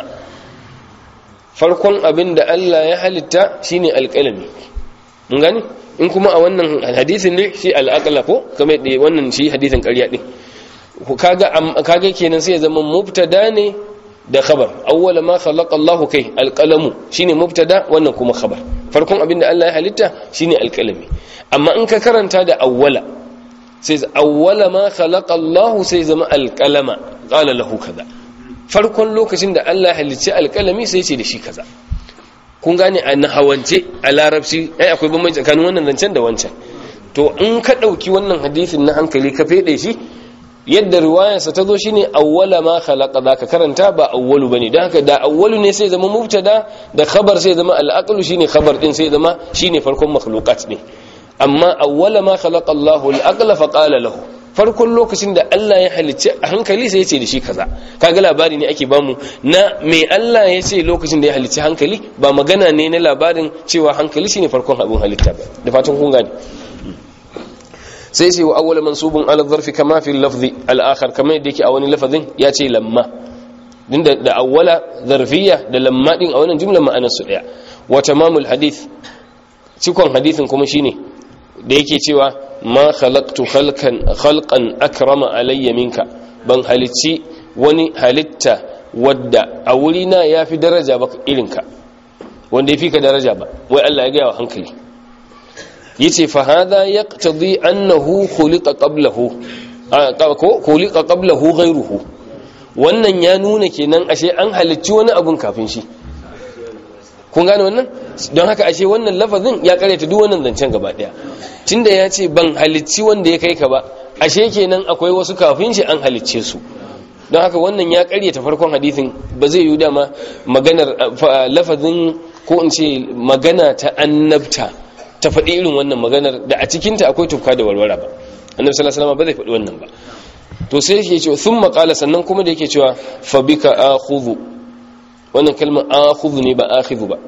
farkon abin da Allah ya halitta shine alƙalami mun gani in kuma a wannan hadisin ne shi al'aqla ko kamar da wannan shi hadisin ƙarya din kaga kaga kenan sai ya zama mubtada ne da khabar awwala ma khalaqa Allah kai alqalamu shine mubtada wannan kuma khabar farkon abinda Allah ya halitta shine alqalami amma in ka karanta da awwala sai awwala ma khalaqa Allah sai zama alqalama qala lahu kaza farkon lokacin da Allah ya halicci alqalami sai ya ce da shi kaza kun gane a nahawance a larabci ai akwai bambanci tsakanin wannan zancen da wancan to in ka ɗauki wannan hadisin na hankali ka fede shi yadda riwayarsa ta zo shine awwala ma khalaqa zaka karanta ba awwalu bane dan haka da awwalu ne sai zama mubtada da khabar sai zama al-aqlu shine khabar din sai zama shine farkon makhluqat ne amma awwala ma khalaqa Allahu al-aqla fa qala lahu farkon lokacin da Allah ya halicce a hankali sai ya ce da shi kaza kaga labari ne ake bamu na me Allah ya ce lokacin da ya halicci hankali ba magana ne na labarin cewa hankali shine farkon abin halitta ba da fatan kun gane sai sai wa awwala mansubun ala dharfi kama fi lafzi al-akhar kama yadda yake a wani lafazin ya ce lamma din da awwala zarfiyya da lamma din a wannan jumla ma'anar su daya wa tamamul hadith cikon hadithin kuma shine da yake cewa ma khalaqtu khalqan khalqan akrama alayya minka ban halicci wani halitta wadda a wurina yafi daraja ba irinka wanda yafi ka daraja ba wai Allah ya ga wa hankali yace fa hadha yaqtadi annahu khuliqa qablahu ko khuliqa qablahu ghayruhu wannan ya nuna kenan ashe an halicci wani abun kafin shi kun gane wannan don haka ashe wannan lafazin ya karyata duk wannan zancen gaba daya tunda ya ce ban halicci wanda ya kai ka ba ashe kenan akwai wasu kafin shi an halicce su don haka wannan ya karyata farkon hadisin ba zai yi dama maganar lafazin ko in ce magana ta annabta ta faɗi irin wannan maganar da a cikinta akwai tufka da walwala ba annabi sallallahu alaihi wasallam ba zai faɗi wannan ba to sai yake cewa thumma qala sannan kuma da yake cewa fa bika akhudhu wannan kalmar akhudhu ne ba akhidhu ba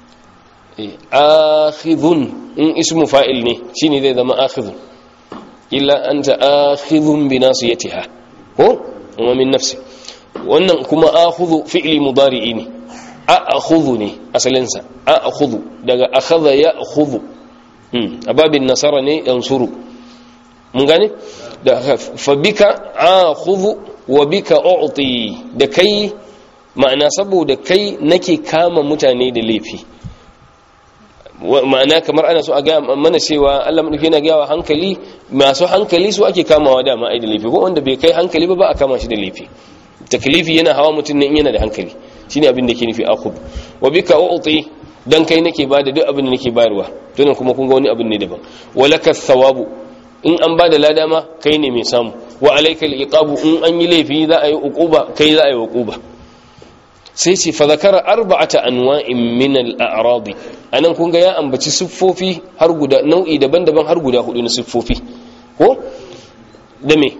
akhidhun in ismu fa'il ne shine zai zama akhidhun illa anta akhidhun bi nasiyatiha ko wa min nafsi wannan kuma akhudhu fi'li mudari'i ne akhudhu ne asalin sa akhudhu daga akhadha ya'khudhu a babin nasara ne yansuru mun gane da fa bika akhudhu wa bika u'ti da kai ma'ana saboda kai nake kama mutane da laifi ma'ana kamar ana so a ga mana cewa Allah madauki yana gaya wa hankali masu hankali su ake kamawa da ma'ai da laifi ko wanda bai kai hankali ba ba a kama shi da laifi taklifi yana hawa mutum ne in yana da hankali shine abin da ke nufi akhud wa bika u'ti dan kai nake bada duk abin da nake bayarwa to kuma kun ga wani abin ne daban walaka thawabu in an bada lada ma kai ne mai samu wa alaikal iqabu in an yi laifi za a yi uquba kai za a yi uquba sai ce fa zakara arba'ata anwa'in min al-a'radi anan kun ga ya ambaci siffofi har guda nau'i daban-daban har guda hudu na siffofi ko da me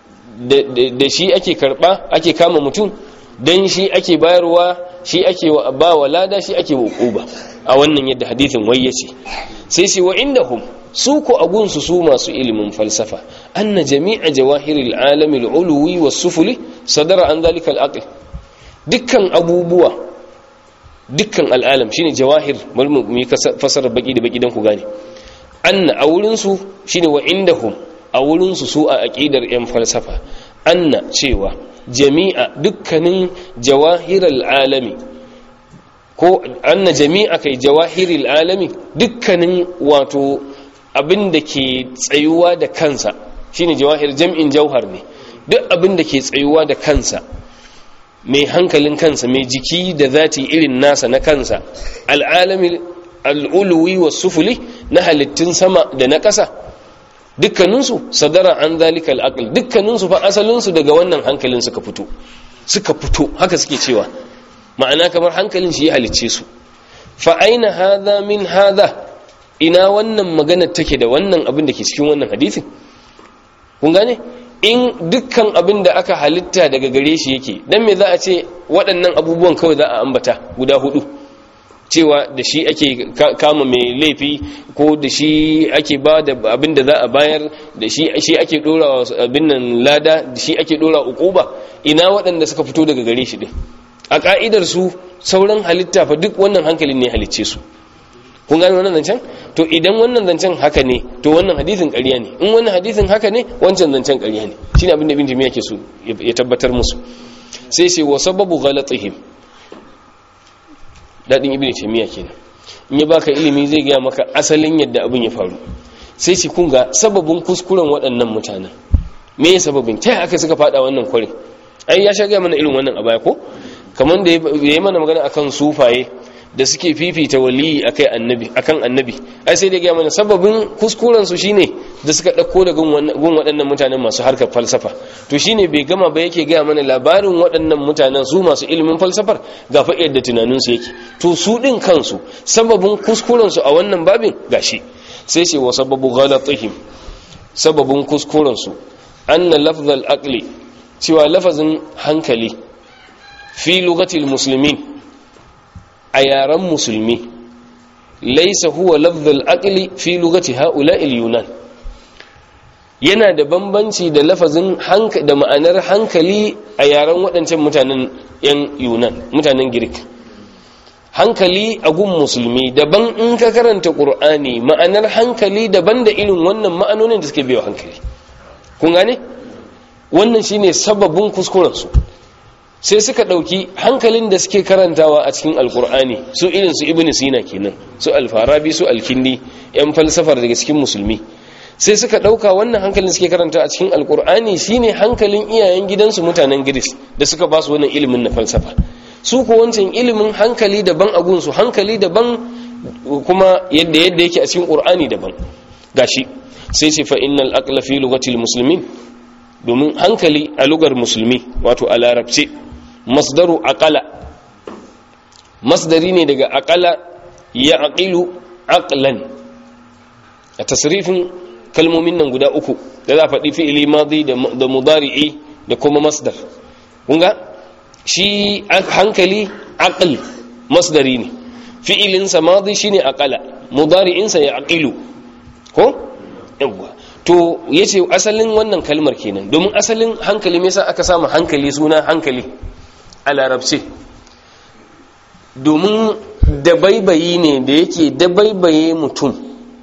da shi ake karba ake kama mutum dan shi ake bayarwa shi ake ba wa lada shi ake uquba a wannan yadda hadithin wai yace sai sai wa indahum su ko agunsu su masu ilimin falsafa anna jami'a jawahiril alami al-ulwi was-sufuli sadara an dhalika al-aql dukkan abubuwa dukkan al'alam shine jawahir bari mu yi fasara baki da baki dan ku gane anna a wurin su shine wa indahum a wurin su su a aqidar yan falsafa anna cewa jami'a dukkanin jawahiral alami ko anna jami'a kai jawahiril alami dukkanin wato abin da ke tsayuwa da kansa shine jawahir jam'in jauhar ne duk abin da ke tsayuwa da kansa mai hankalin kansa mai jiki da zati irin nasa na kansa al'alami al'uluwi wa sufuli na halittun sama da na ƙasa dukkaninsu sadara an zalika al'aql dukkaninsu fa asalinsu daga wannan hankalin suka fito suka fito haka suke cewa ma'ana kamar hankalin shi ya halicce su fa aina hadha min hadha ina wannan magana take da wannan abin da ke cikin wannan hadisin kun gane in dukkan abin da aka halitta daga gare shi yake dan me za a ce waɗannan abubuwan kawai za a ambata guda hudu cewa da shi ake kama mai laifi ko da shi ake ba da abin da za a bayar da shi shi ake dora abin nan lada da shi ake dora ukuba ina waɗanda suka fito daga gare shi din a ka'idar su sauran halitta fa duk wannan hankalin ne halicce su kun gane wannan zancen to idan wannan zancen haka ne to wannan hadisin ƙarya ne in wannan hadisin haka ne wancan zancen ƙarya ne shine abin da ibn jami'a ke so ya tabbatar musu sai sai wa sababu ghalatihim dadin ibn jami'a kenan in ya baka ilimi zai ga maka asalin yadda abin ya faru sai shi kun ga sababin kuskuren waɗannan mutanen me ya sababin ta aka suka fada wannan kwarin ai ya sha ga mana irin wannan a baya ko kamar da ya yi mana magana akan sufaye da suke fifita waliyi akai annabi akan annabi ai sai dai ga mana sababin kuskuren su shine da suka dauko da gun waɗannan mutanen masu harkar falsafa to shine bai gama ba yake ga mana labarin waɗannan mutanen su masu ilimin falsafar ga fa yadda tunanin su yake to su din kansu sababin kuskuren su a wannan babin gashi sai sai wa sababu ghalatihim sababin kuskuren su anna lafzal aqli cewa lafazin hankali fi lugatil muslimin a yaren musulmi laisa huwa lafzul aqli fi lugati haula'il yunan yana da bambanci da lafazin da ma'anar hankali a yaren waɗancan mutanen yan yunan mutanen girk hankali a gun musulmi daban in ka karanta qur'ani ma'anar hankali daban da irin wannan ma'anonin da suke biyo hankali kun gane wannan shine sababin kuskurensu sai suka ɗauki hankalin da suke karantawa a cikin alkur'ani su irin su ibn sina kenan su alfarabi su alkindi yan falsafar daga cikin musulmi sai suka ɗauka wannan hankalin suke karanta a cikin alkur'ani shine hankalin iyayen gidansu mutanen giris da suka ba su wannan ilimin na falsafa su ko wancan ilimin hankali daban a gunsu hankali daban kuma yadda yadda yake a cikin qur'ani daban gashi sai ce fa innal aqla fi lugatil muslimin domin hankali a lugar musulmi wato a larabce masdaru aqala masdari ne daga aqala ya aqilu aqlan a tasrifin kalmomin nan guda uku da za a faɗi fi'ili madi da mudari'i da kuma masdar kunga shi hankali aql masdari ne fi'ilinsa madi shine aqala mudari'insa ya aqilu ko yawwa to yace asalin wannan kalmar kenan domin asalin hankali me yasa aka samu hankali suna hankali a larabce domin dabaibayi ne da yake dabaibaye mutum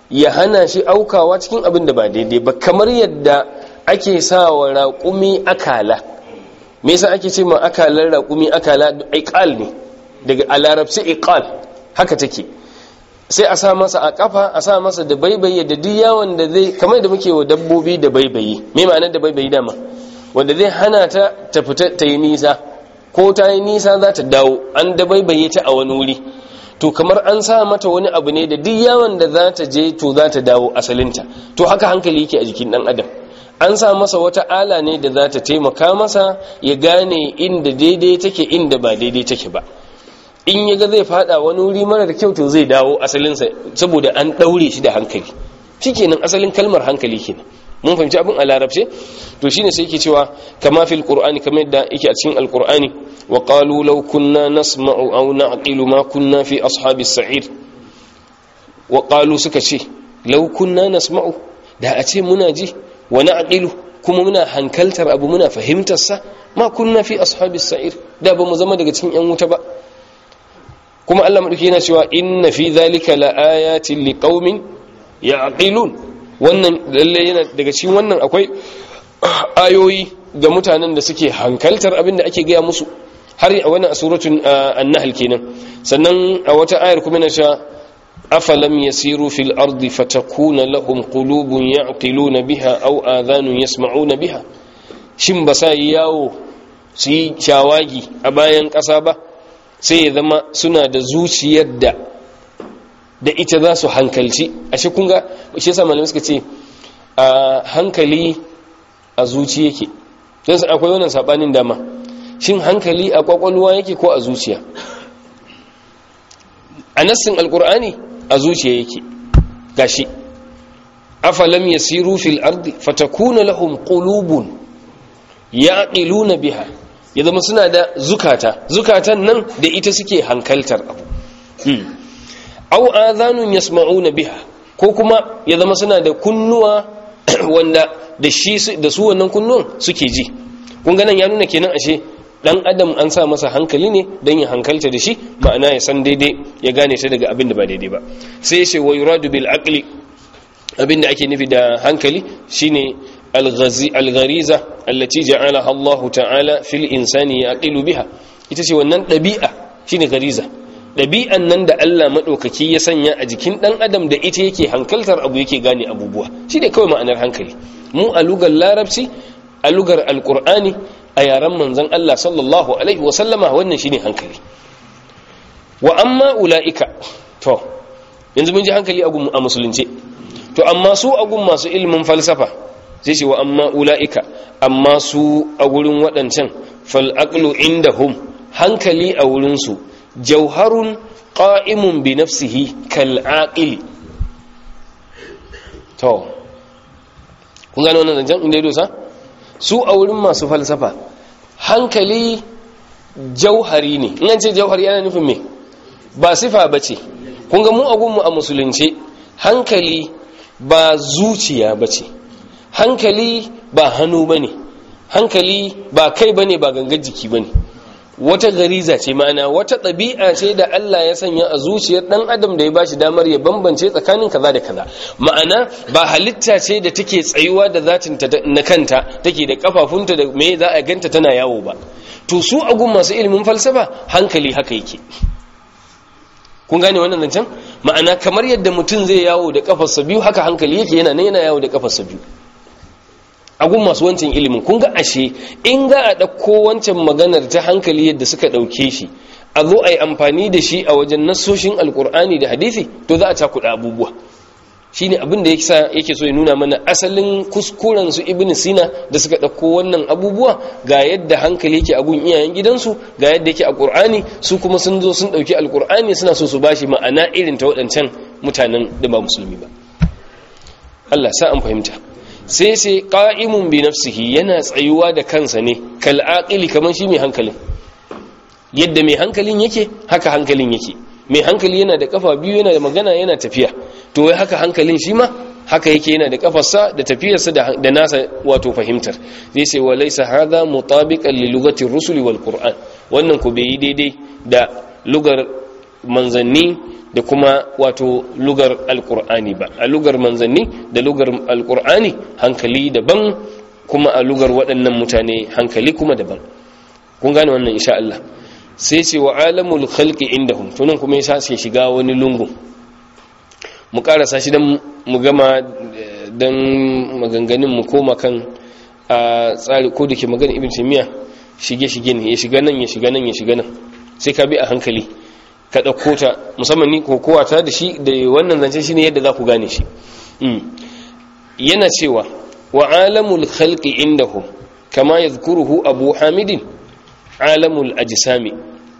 ya hana shi aukawa cikin abin da ba daidai ba kamar yadda ake sa wa raƙumi akala me yasa ake ce ma akalar raƙumi akala iqal ne daga a larabci iqal haka take sai a sa masa a kafa a sa masa da baibaye da duk yawon da zai kamar da muke wa dabbobi da baibaye me ma'anar da baibaye dama wanda zai hana ta ta fita ta yi nisa ko ta yi nisa za ta dawo an da baibaye ta a wani wuri to kamar an sa mata wani abu ne da duk yawon da za ta je to za ta dawo asalinta to haka hankali yake a jikin dan adam an sa masa wata ala ne da za ta taimaka masa ya gane inda daidai take inda ba daidai take ba in ya ga zai fada wani wuri marar kyau to zai dawo asalinsa saboda an daure shi da hankali shikenan asalin kalmar hankali kenan mun fahimci abin a larabce to shine sai yake cewa kama fil qur'ani kamar yadda yake a cikin alqur'ani wa qalu law kunna nasma'u aw na'qilu ma kunna fi ashabis sa'ir wa qalu suka ce law kunna nasma'u da a ce muna ji wa na'qilu kuma muna hankaltar abu muna fahimtar sa ma kunna fi ashabis sa'ir da ba mu zama daga cikin yan wuta ba kuma Allah madauki yana cewa inna fi dhalika laayatin liqaumin ya'qilun wannan lalle yana daga cikin wannan akwai ayoyi ga mutanen da suke hankaltar abin da ake gaya musu har a wannan suratul an-nahl kenan sannan a wata ayar kuma na cewa afalam yasiru fil ardi fatakuna lahum qulubun ya'qiluna biha aw adhanun yasma'una biha shin ba sa yawo su yi shawagi a bayan ƙasa ba sai ya zama suna da zuciyar da da ita za su hankalci ashe kun ga shi yasa malamai suka ce a hankali a zuci yake don akwai wannan sabanin dama shin hankali a kwakwalwa yake ko a zuciya a nassin alkur'ani a zuciya yake gashi afalam yasiru fil ardi fatakuna lahum qulubun yaqiluna biha ya zama suna da zukata zukatan nan da ita suke hankaltar abu aw adhanun yasma'una biha ko kuma ya zama suna da kunnuwa wanda da shi da su wannan kunnuwan suke ji kun ga nan ya nuna kenan ashe dan adam an sa masa hankali ne dan ya hankalta da shi ma'ana ya san daidai ya gane ta daga abin da ba daidai ba sai sai wa yuradu bil aqli abin da ake nufi da hankali shine al-ghariza allati ja'alaha Allah ta'ala fil insani yaqilu biha ita ce wannan dabi'a shine ghariza ɗabi'an nan da Allah maɗaukaki ya sanya a jikin ɗan adam da ita yake hankaltar abu yake gane abubuwa shi ne kawai ma'anar hankali mu a lugar larabci a lugar alƙur'ani a yaren manzan Allah sallallahu alaihi wasallama wannan shi ne hankali wa amma ula'ika to yanzu mun ji hankali a musulunce to amma su agun masu ilimin falsafa sai ce wa amma ula'ika amma su a wurin waɗancan fal'aqlu indahum hankali a wurinsu jauharun ƙa'imun bi nafsihi kal'aƙili to kun gano wannan zancen inda ya dosa su a wurin masu falsafa hankali jauhari ne in an ce jauhari yana nufin me ba sifa ba ce kun ga mu agunmu a musulunce hankali ba zuciya ba ce hankali ba hannu ba ne hankali ba kai ba ne ba gangar jiki ba ne wata gariza ce ma'ana wata ɗabi'a ce da Allah ya sanya a zuciyar ɗan adam da ya bashi damar ya bambance tsakanin kaza da kaza ma'ana ba halitta ce da take tsayuwa da zatin ta na kanta take da kafafunta da me za a ganta tana yawo ba to su agun masu ilimin falsafa hankali haka yake kun gane wannan zancen ma'ana kamar yadda mutum zai yawo da kafarsa biyu haka hankali yake yana nan yana yawo da kafarsa biyu agun masu wancan ilimin kun ga ashe in ga a ɗauko wancan maganar ta hankali yadda suka ɗauke shi a zo a yi amfani da shi a wajen nassoshin alkur'ani da hadithi to za a cakuɗa abubuwa shi ne abin da yake so ya nuna mana asalin kuskuren su ibn sina da suka ɗauko wannan abubuwa ga yadda hankali yake agun iyayen gidansu ga yadda yake a ƙur'ani su kuma sun zo sun ɗauki alkur'ani suna so su bashi ma'ana irin ta waɗancan mutanen da ba musulmi ba Allah sa an fahimta sai sai ƙa'imun bi nafsihi yana tsayuwa da kansa ne kal'aƙili kamar shi mai hankalin yadda mai hankalin yake haka hankalin yake mai hankali yana da kafa biyu yana da magana yana tafiya to wai haka hankalin shi ma haka yake yana da kafarsa da tafiyarsa da nasa wato fahimtar zai sai wa laisa hadha mutabiqan li lugati rusuli wal qur'an wannan ku bai daidai da lugar manzanni da kuma wato lugar alkur'ani ba a lugar manzanni da lugar alkur'ani hankali daban kuma a lugar waɗannan mutane hankali kuma daban kun gane wannan insha Allah sai ce wa alamul khalqi indahum tunan kuma yasa sai shiga wani lungu mu karasa shi dan mu gama dan maganganun mu koma kan a tsari ko dake magana ibn taymiya shige shige ne ya shiga nan ya shiga nan ya shiga nan sai ka bi a hankali ka dauko ta musamman ni kokowa ta da shi da wannan zance shine yadda za ku gane shi yana cewa wa alamul khalqi indahum kama yadhkuruhu abu hamidin alamul ajisami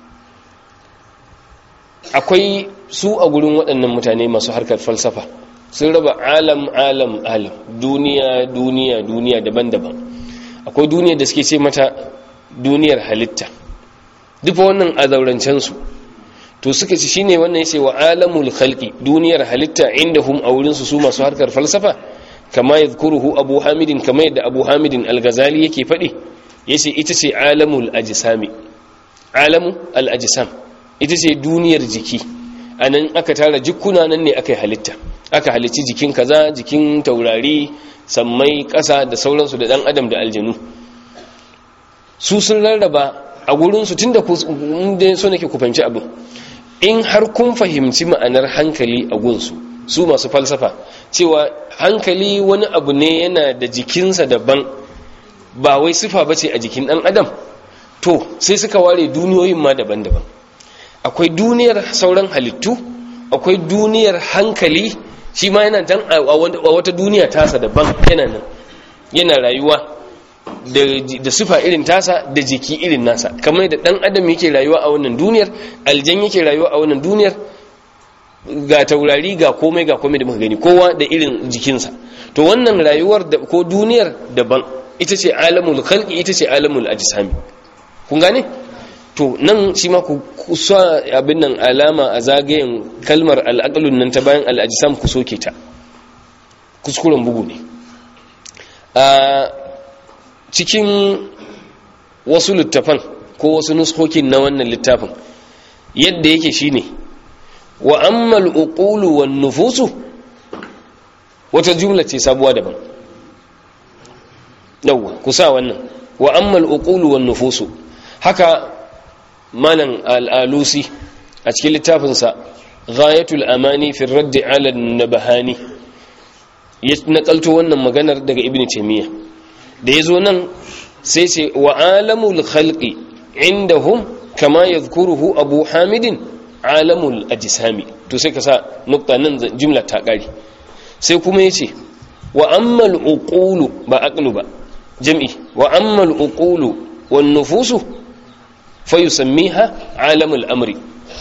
akwai su a gurin waɗannan mutane masu harkar falsafa sun raba alam alam alam duniya duniya duniya daban-daban akwai duniya da suke ce mata duniyar halitta dufa wannan a zaurancensu to suka ci shine wannan yace wa alamul khalqi duniyar halitta indahum a wurin su su masu harkar falsafa kama yadhkuruhu abu hamidin kama yadda abu hamidin al-ghazali yake faɗi yace ita ce alamul ajsami alamu al-ajsam ita ce duniyar jiki anan aka tara jikuna nan ne aka halitta aka halicci jikin kaza jikin taurari sammai ƙasa da sauransu da dan adam da aljanu su sun rarraba a gurin su tunda ku so nake ku fahimci abin in har kun fahimci ma'anar hankali a gunsu su masu falsafa cewa hankali wani abu ne yana da jikinsa daban ba wai sifa ba ce a jikin ɗan adam to sai suka ware duniyoyin ma daban-daban akwai duniyar sauran halittu akwai duniyar hankali shi ma yana dan a wata duniya tasa daban yana nan yana rayuwa da sifa irin tasa da jiki irin nasa kamar da dan adam yake rayuwa a wannan duniyar aljan yake rayuwa a wannan duniyar ga taurari ga komai ga komai da muka gani kowa da irin jikinsa to wannan rayuwar da ko duniyar daban ita ce alamul khalqi ita ce alamul ajsami kun gane to nan shi ma ku sa abin nan alama a zagayen kalmar al'aqlun nan ta bayan al'ajsam ku soke ta kuskuren bugu ne a cikin wasu littafan ko wasu nuskokin na wannan littafin yadda yake shine wa ammal uqulu wan nufusu wata jumla ce sabuwa daban yawwa ku sa wannan wa ammal uqulu wan nufusu haka malan al-alusi a cikin littafinsa ghayatul amani fi radd ala an-nabahani ya nakalto wannan maganar daga ibnu taymiyyah da yazo nan sai ce wa alamul khalqi indahum kama yadhkuruhu abu hamidin alamul ajsami to sai ka sa nukta nan jumla ta kare sai kuma yace wa ammal uqulu ba aqlu ba jam'i wa ammal uqulu wan nufusu fayusammiha alamul amri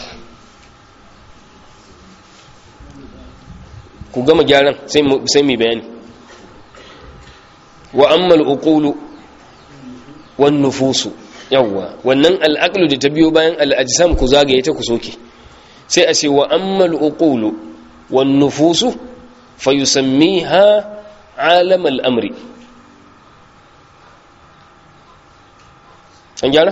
ku gama gyaran sai sai mu bayani wa ammal uqulu wan nufusu yawwa wannan al'aqlu da ta biyo bayan al'ajsam ku zagaye ta ku soke sai a ce wa ammal uqulu wan nufusu fayusammiha alam al'amri an gyara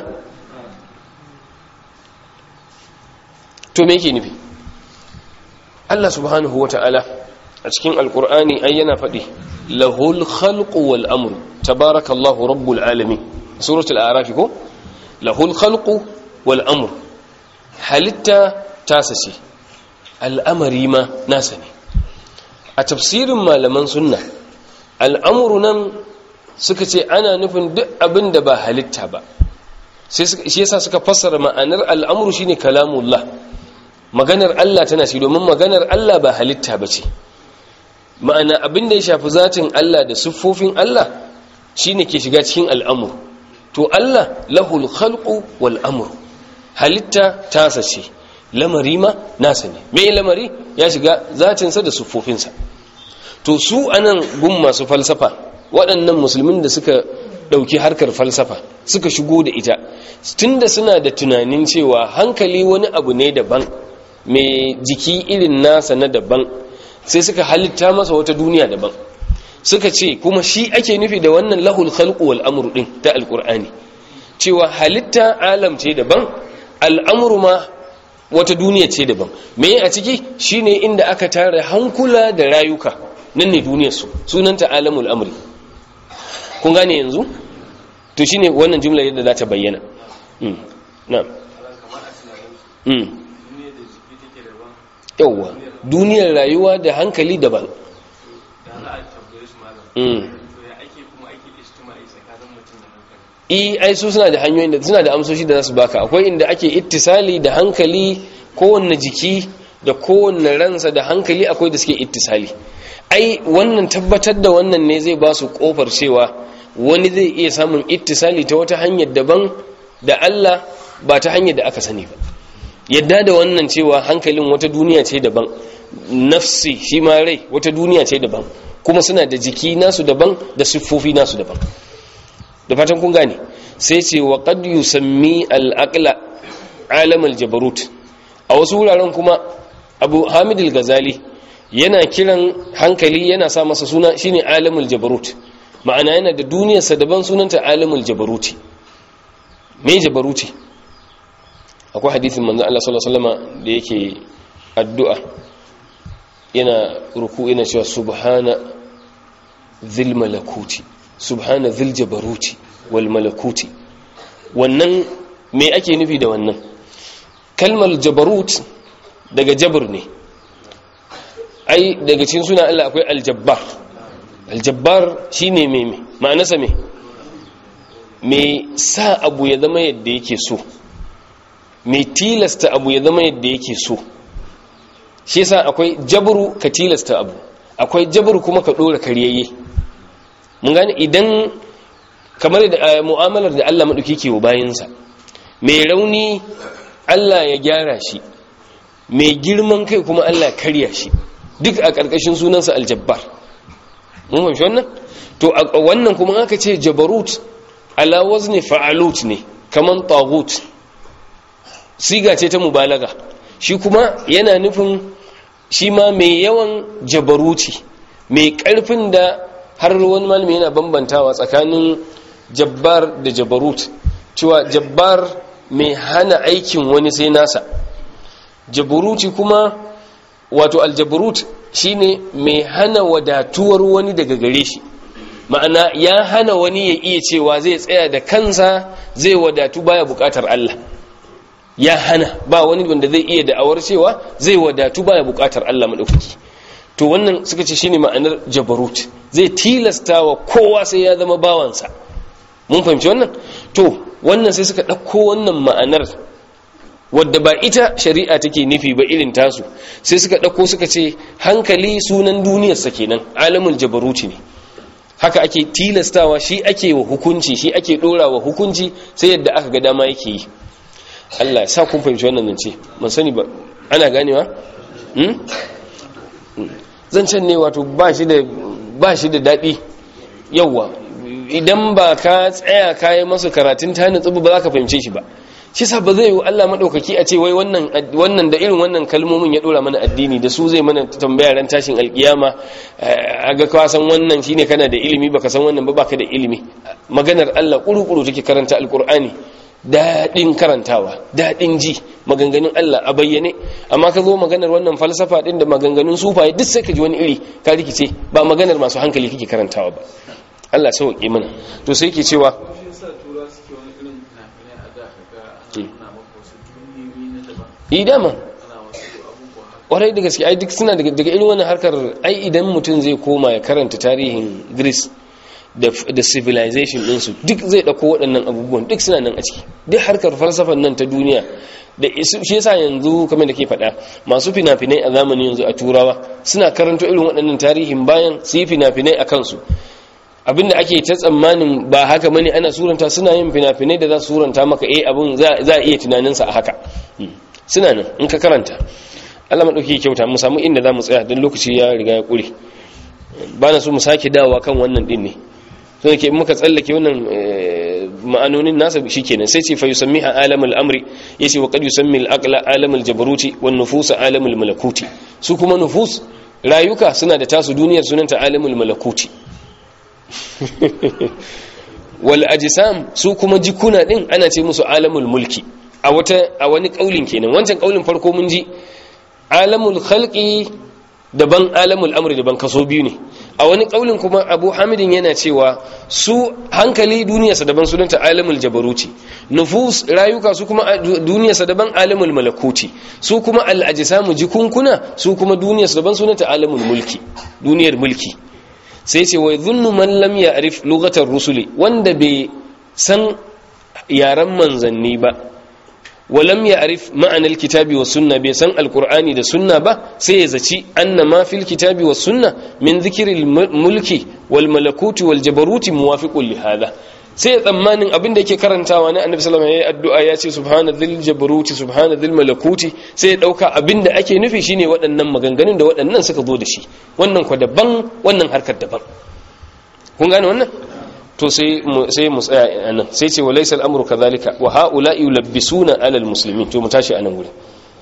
to me yake nufi Allah subhanahu wa ta'ala a cikin alkur'ani ai yana faɗi lahul khalqu wal amru tabarakallahu rabbul alamin suratul a'raf ko lahul khalqu wal amru halitta tasa ce al'amari ma nasa ne a tafsirin malaman sunna al'amuru nan suka ce ana nufin duk abin da ba halitta ba shi yasa suka fassara ma'anar al'amuru shine kalamullah maganar Allah tana shi domin maganar Allah ba halitta ba ce ma'ana abin da ya shafi zatin Allah da siffofin Allah shine ke shiga cikin al'amur to Allah lahul khalqu wal amru halitta tasa ce lamari ma nasa ne me lamari ya shiga zatinsa da siffofinsa to su anan gun masu falsafa waɗannan musulmin da suka ɗauki harkar falsafa suka shigo da ita tunda suna da tunanin cewa hankali wani abu ne daban mai jiki irin nasa na daban sai suka halitta masa wata duniya daban suka ce kuma shi ake nufi da wannan lahul khalqu wal amru din ta alqur'ani cewa halitta alam ce daban al'amru ma wata duniya ce daban me a ciki shine inda aka tara hankula da rayuka nan ne duniyar su sunanta alamul amri kun gane yanzu to shine wannan jumla yadda za ta bayyana mm na'am mm yawwa duniyar rayuwa da hankali daban mm i ai su suna da hanyoyin da suna da amsoshi da za su baka akwai inda ake ittisali da hankali kowanne jiki da kowanne ransa da hankali akwai da suke ittisali ai wannan tabbatar da wannan ne zai ba su kofar cewa wani zai iya samun ittisali ta wata hanyar daban da Allah ba ta hanyar da aka sani ba yadda da wannan cewa hankalin wata duniya ce daban nafsi shi ma rai wata duniya ce daban kuma suna da jiki nasu daban da siffofi nasu daban da fatan kun gane sai ce wa qad yusammi al-aqla alam al-jabarut a wasu wuraren kuma Abu Hamid al-Ghazali yana kiran hankali yana sa masa suna shine alamul jabarut ma'ana yana da duniyar sa daban sunanta alamul jabaruti me jabaruti akwai hadisin manzo Allah sallallahu alaihi wasallam da yake addu'a yana ruku yana cewa subhana dhil malakuti subhana dhil jabaruti wal malakuti wannan me ake nufi da wannan kalmar jabarut daga jabr ne ai daga cikin suna Allah akwai aljabbar aljabbar shine me me ma'anarsa me me sa abu ya zama yadda yake so me tilasta abu ya zama yadda yake so shi yasa akwai jabru ka tilasta abu akwai jabru kuma ka dora kariyayye mun gane idan kamar da mu'amalar da Allah madauki ke wa bayinsa mai rauni Allah ya gyara shi mai girman kai kuma Allah karya shi duk a ƙarƙashin sunansa aljabbar mun fahimci wannan to a wannan kuma aka ce jabarut ala wazni fa'alut ne kaman tagut siga ce ta mubalaga shi kuma yana nufin shi ma mai yawan jabaruti mai ƙarfin da har wani malami yana bambantawa tsakanin jabbar da jabarut cewa jabbar mai hana aikin wani sai nasa jabaruti kuma wato aljabarut shine mai hana wadatuwar wani daga gare shi ma'ana ya hana wani ya iya cewa zai tsaya da kansa zai wadatu baya bukatar Allah ya hana ba wani wanda zai iya da'awar cewa zai wadatu baya bukatar Allah madaukaki to wannan suka ce shine ma'anar jabarut zai tilasta wa kowa sai ya zama bawansa mun fahimci wannan to wannan sai suka ɗauko wannan ma'anar wadda ba ita shari'a take nufi ba irin tasu sai suka ɗauko suka ce hankali sunan duniyarsa kenan alamul jabaruti ne haka ake tilastawa shi ake wa hukunci shi ake ɗora wa hukunci sai yadda aka ga dama yake yi Allah ya sa kun fahimci wannan zance man sani ba ana ganewa zancen ne wato ba shi da ba shi da daɗi yawwa idan ba ka tsaya kayi masa karatun ta nutsu ba za ka fahimce shi ba shi sa ba zai yi Allah maɗaukaki a ce wai wannan da irin wannan kalmomin ya ɗora mana addini da su zai mana tambaya ran tashin alƙiyama a ga ka san wannan shine kana da ilimi baka san wannan ba baka da ilimi maganar Allah ƙuru-ƙuru take karanta alƙur'ani daɗin karantawa daɗin ji maganganun Allah a bayyane amma ka zo maganar wannan falsafa ɗin da maganganun sufaye duk sai ka ji wani iri ka rikice ba maganar masu hankali kake karantawa ba Allah sauƙi mana to sai ke cewa yi dama ƙwarai da gaske ai duk suna daga irin wannan harkar ai idan mutum zai koma ya karanta tarihin greece da civilization ɗinsu duk zai ɗauko waɗannan abubuwan duk suna nan a ciki duk harkar falsafan nan ta duniya da shi yasa yanzu kamar da ke faɗa masu fina-finai a zamani yanzu a turawa suna karanto irin waɗannan tarihin bayan su yi fina-finai a kansu abinda ake ta tsammanin ba haka bane ana suranta suna yin fina-finai da za su suranta maka eh abin za a iya tunaninsa a haka suna nan in ka karanta Allah maɗauki kyauta mu samu inda za mu tsaya don lokaci ya riga ya ƙure ba na so mu sake dawowa kan wannan ɗin ne so da ke muka tsallake wannan ma'anonin nasa shi kenan sai ce fa yusammiha alamul amri yace wa qad yusammi al-aqla alamul jabaruti wan nufus alamul malakuti su kuma nufus rayuka suna da tasu duniyar sunanta alamul malakuti wal ajsam su kuma jikuna din ana ce musu alamul mulki a wata a wani kaulin kenan wancan kaulin farko mun ji alamul khalqi daban alamul amri daban kaso biyu ne a wani kaulin kuma abu hamidin yana cewa su hankali duniyarsa daban sunanta alamul jabaruti nufus rayuka su kuma duniyarsa daban alamul malakuti su kuma al'ajisamu jikunkuna su kuma duniyarsa daban sunanta alamul mulki duniyar mulki sai ce wai zunnu man lam ya'rif lughatar rusuli wanda bai san yaren manzanni ba walam ya'rif ma'anar kitabi was sunna bai san alqur'ani da sunna ba sai ya zaci anna ma fil kitabi was sunna min dhikril mulki wal malakuti wal jabaruti muwafiqun li hadha sai ya tsammanin abin da yake karantawa na annabi sallallahu alaihi wasallam addu'a ya ce subhana dhil jabaruti subhana dhil malakuti sai ya dauka abin da ake nufi shine waɗannan maganganun da waɗannan suka zo da shi wannan kwa daban wannan harkar daban kun gane wannan to sai mu sai mu tsaya anan sai ce walaysa al-amru kadhalika wa haula yulabbisuna ala al-muslimin to mu tashi anan gure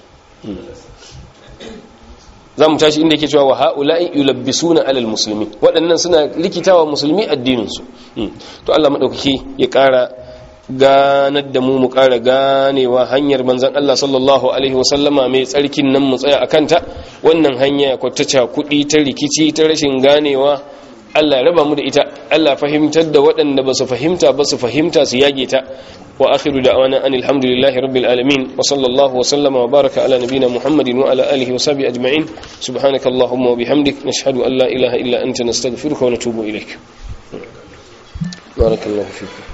za mu tashi inda yake cewa wa haula yulabbisuna ala al-muslimin waɗannan suna likitawa musulmi addinin su to Allah madaukaki ya ƙara ganar da mu mu ƙara ganewa hanyar manzon Allah sallallahu alaihi wasallama mai tsarkin nan mu tsaya akan ta wannan hanya kwatace kuɗi ta rikici ta rashin ganewa Allah ya raba mu da ita Allah fahimtar da waɗanda ba su fahimta ba su fahimta su yage ta wa akhiru da'wana anil hamdulillahi rabbil alamin wa sallallahu wa sallama wa baraka ala nabiyyina muhammadin wa ala alihi wa sahbihi ajma'in subhanaka allahumma wa bihamdik nashhadu an la ilaha illa anta nastaghfiruka wa natubu ilaik barakallahu fiik